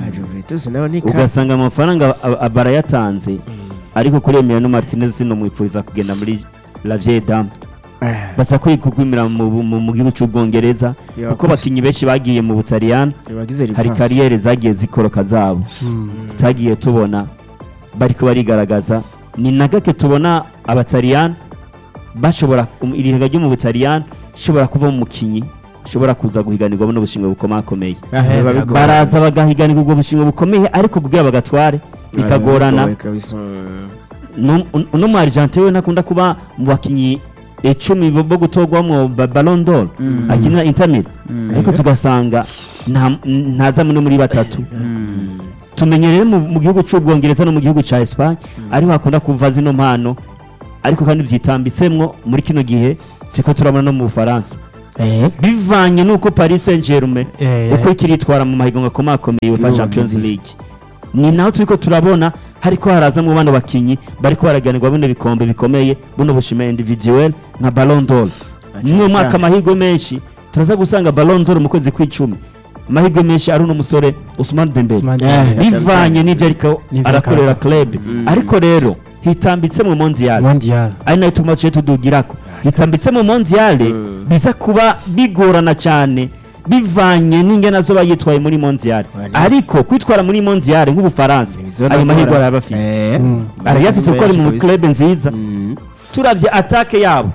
Santos nawe ni ka ugasanga amafaranga a- a- barayatanze ariko kuri Emiliano Martinez sinomwipfuriza kugenda muri La Vieille Dame Eh, basa kwikugwimira mu, mu, mu gihugu cy'ubwongereza Yeah, kuko abakinnyi benshi bagiye mu butaliyani bagize hari revanse. kariyeri zagiye zikoroka zabo tutagiye tubona bariko barigaragaza ni na gake tubona abataliyani bashobora um, irihiga ryo mu butaliyani ishobora kuva mu mukinyi ushobora kuza guhiganirwa buno bushimwe bukomakomeye Biba bigoye. baraza bagahiganirwa ubwo bushimwe bukomeye ariko kugira bagatware bikagorana Bigoye kabisa. Mm. no uno mu Argentine we nakunda kuba mu bakinyi icumi bo bo gutorwamwo ba- Ballon d'Or akinira Inter Milan ariko tugasanga nta ntaza no muri batatu tumenye rero mu mu gihugu cy'ubwongereza no mu gihugu cya Espagne ariho hakunda kuva zino mpano ariko kandi byitambitsemwo muri kino gihe turiko turabona no mu Bufaransa bivanye n'uko Paris Saint-Germain Eh, uko ikiritwara mu mahiganwa akomakomeye UEFA N'ubu Champions bimeze. League ni naho turiko turabona hariko harazamwo bano bakinyi bariko baraganirwa bino bikombe bikomeye buno bushime individuel nka Ballon d'Or cyane mu mwaka cyane. amahirwe menshi turaza gusanga Ballon d'Or mu kwezi kw'icumi amahirwe menshi ari uno musore Ousmane Dembele Ousmane Eh, Dembele. bivanye n'ivyo ariko N'ivyo arakorera akora. club ariko rero hitambitse mu mondial Mondial. ari nayo tuma tuce tudugirako hitambitse mu mondiale Mm. biza kuba bigorana cyane bivanye n'ingene azoba yitwaye muri mondiale Wani. ariko kwitwara muri mondiale nk'ubufaransa Bizona ayo mahirwe gukora. araba afise Eh. Mm. arayafise kuko ari mu Kabisa. club nziza Mm. turavye atake yabo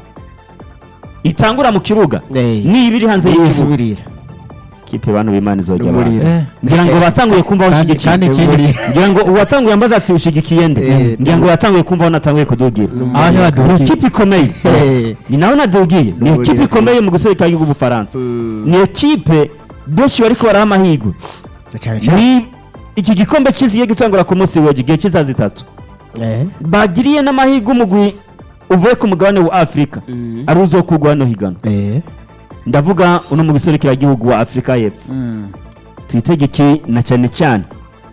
itangura mu kibuga Eh. niba iri hanze y'ikibuga yisubirira kipe bantu b'imana izojya N'umuriro. abantu Eh, ngira ngo batanguye kumva aho Kandi- ushigikiye kandi ikindi- ngira ngo uwatanguye ambaza ati ushigikiye nde Eh, ngira ngo yatanguye kumva aho natanguye kudugira aho ni ntibadukiye. ikipe ikomeye Eh. ni nawe nadugiye ni N'umuriro ikipe ikomeye kabisa. mu guserukira igihugu Bufaransa Mm. ni ekipe benshi bariko baraha amahirwe cyane cyane ni iki gikombe kiziye gutangura ku munsi w'ejo igihe cy'isaha zitatu Eh. bagiriye n'amahirwe umugwi uvuye ku mugabane wa afurika Mm. ari uzokugwa hano higano Eh. ndavuga uno mu giserukiragihugu wa afurika y'epfo twitegeke na cyane cyane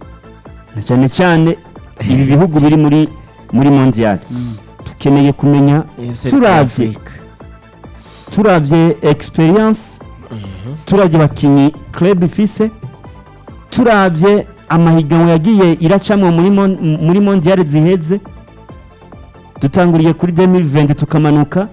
na cyane cyane ibi bihugu biri muri muri mondial dukeneye kumenya Yes, turavye Africa. turavye experience turavye abakinyi club ifise turavye amahiganwa yagiye iracamwo muri mon- muri mondial ziheze dutanguriye kuri 2020 tukamanuka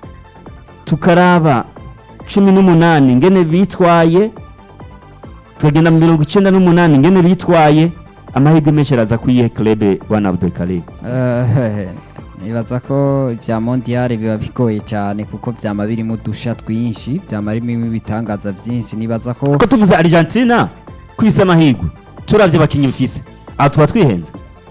tukaraba cumi n'umunani ngene bitwaye tukagenda mu mirongo icenda n'umunani ngene bitwaye amahirwe menshi araza kuyihe club bwana Abdul Karim Eh, nibaza ko bya mondial biba bigoye cyane kuko byama birimo udusha twinshi byama birimo ibitangaza byinshi nibaza ko kuko tuvuze Argentina kwisa amahirwe turavye abakinyi bifise aha tuba twihenze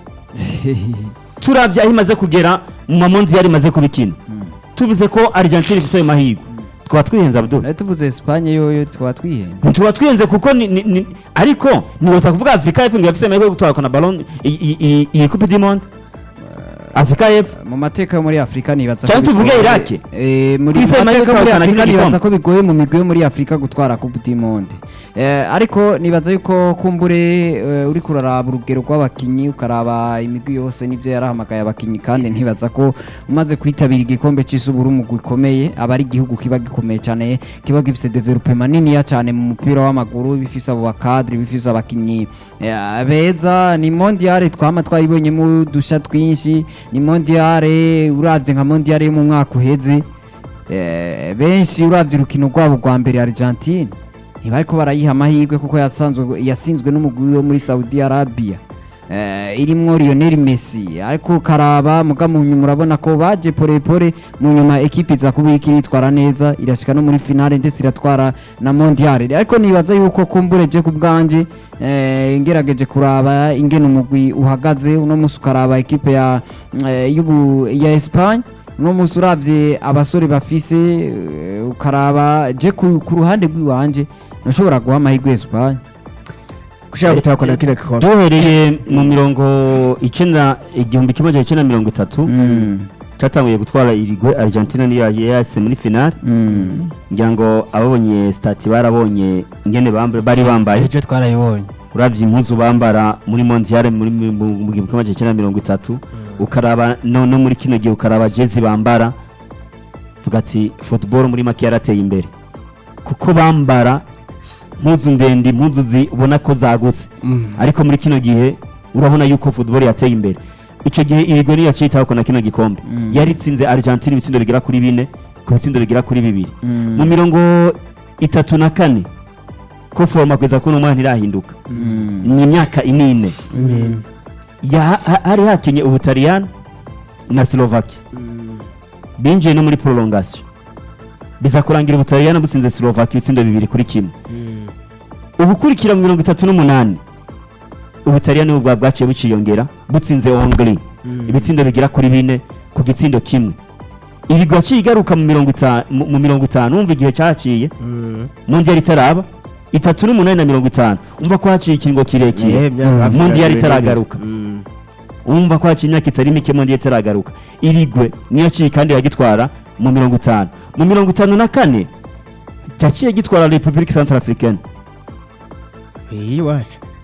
turavye aho imaze kugera mu mamondial imaze kubikina tuvuze ko Argentina ifise ayo mahirwe twaba twihenze Abdul nawe tuvuze Espagne yoyo twaba twihenze ntituba twihenze kuko ni, ni, ni, ariko ntiwoza kuvuga Afrika y'Epfo ngo yafise amahirwe yo gutwara na ballon i- i- i- iyi coupe du monde Afrika y'Epfo mu mateka yo muri Afurika nibaza Cyangwa ko tuvuge bigoye- Iraq? Eh, muri Kwisi mu amahirwe mateka yo muri atahukana Afurika kino nibaza gikombe. ko bigoye mu migwi yo muri Afurika gutwara Coupe du Monde Eh, ariko nibaza yuko kumbure eh, uri kuraraba urugero rw'abakinyi ukaraba imigwi yose n'ibyo yarahamagaye abakinyi kandi ntibaza ko umaze kwitabira igikombe cy'isi ubura umugwi ukomeye aba ari igihugu kiba gikomeye cyane kiba gifite development niniya cyane mu mupira w'amaguru bifise abo bakadre bifise abakinyi eh, beza ni mondial twama twayibonyemo udusha twinshi ni mondial uravye nka mondial yo mu mwaka uheze eh, benshi uravye urukino rwabo rwa mbere Argentine ntibariko barayiha amahirwe kuko yasanzwe yatsinzwe n'umugwi wo muri Saudi Arabia eh, irimwo Lionel Messi ariko karaba muga mu nyuma urabona ko baje pore pore mu nyuma ekipi iza kuba iriko iritwara neza irashika no muri finale ndetse iratwara na mondial ariko nibaza yuko kumbure je ku bwanje eh, ngerageje kuraba ingene umugwi uhagaze uno musi ukaraba ekipe ya eh, y'ubu ya Espagne uno musi uravye abasore bafise eh, ukaraba je ku, ku ruhande rw'iwanje nashobora guha amahirwe Espagne gushaka gutahukana kino gikombe duhereye mu mirongo icenda igihumbi kimwe magana icenda mirongo itatu mm. catanguye gutwara irigwe Argentina niyo yase muri finale Mm. ngira ngo ababonye stati barabonye ingene bambaye bari bambaye ejo twarayibonye uravye impuzu bambara muri mondial muri mu mu- mu gihumbi kimwe magana icenda mirongo itatu ukaraba no, no muri kino gihe ukaraba jezi bambara vuga ati football muri make yarateye imbere kuko bambara impuzu ndende impuzu zibona ko zagutse ariko muri kino gihe urabona yuko football yateye imbere icyo gihe ibigo niyo yacitaho na kino gikombe yaritsinze Argentine ibitsindo bigera kuri bine ku bitsindo bigera kuri bibiri mu mirongo itatu na kane ko foroma kugeza kuri uno mwanya ntirahinduka ni imyaka inine Ya- ha- hari hakinye ubutaliyani na slovaki binjiye no muri prolongation biza kurangira ubutaliyani butsinze slovaki ibitsindo bibiri kuri kimwe ubukurikira mu mirongo itatu n'umunani ubutaliyani bwa bwaciye buciyongera butsinze hongri ibitsindo bigera kuri bine ku gitsindo kimwe iri gaciye igaruka mu mirongo itanu mu mirongo itanu wumva igihe cyaciye mu yari itaraba itatu n'umunani na mirongo itanu umva ko haciye ikiringo kirekire mu yari itaragaruka umva ko haciye imyaka itari mike mu yari itaragaruka irigwe niyo yaciye kandi iragitwara mu mirongo itanu mu mirongo itanu na kane cyaciye gitwara repubulika centrafricaine iyi wacu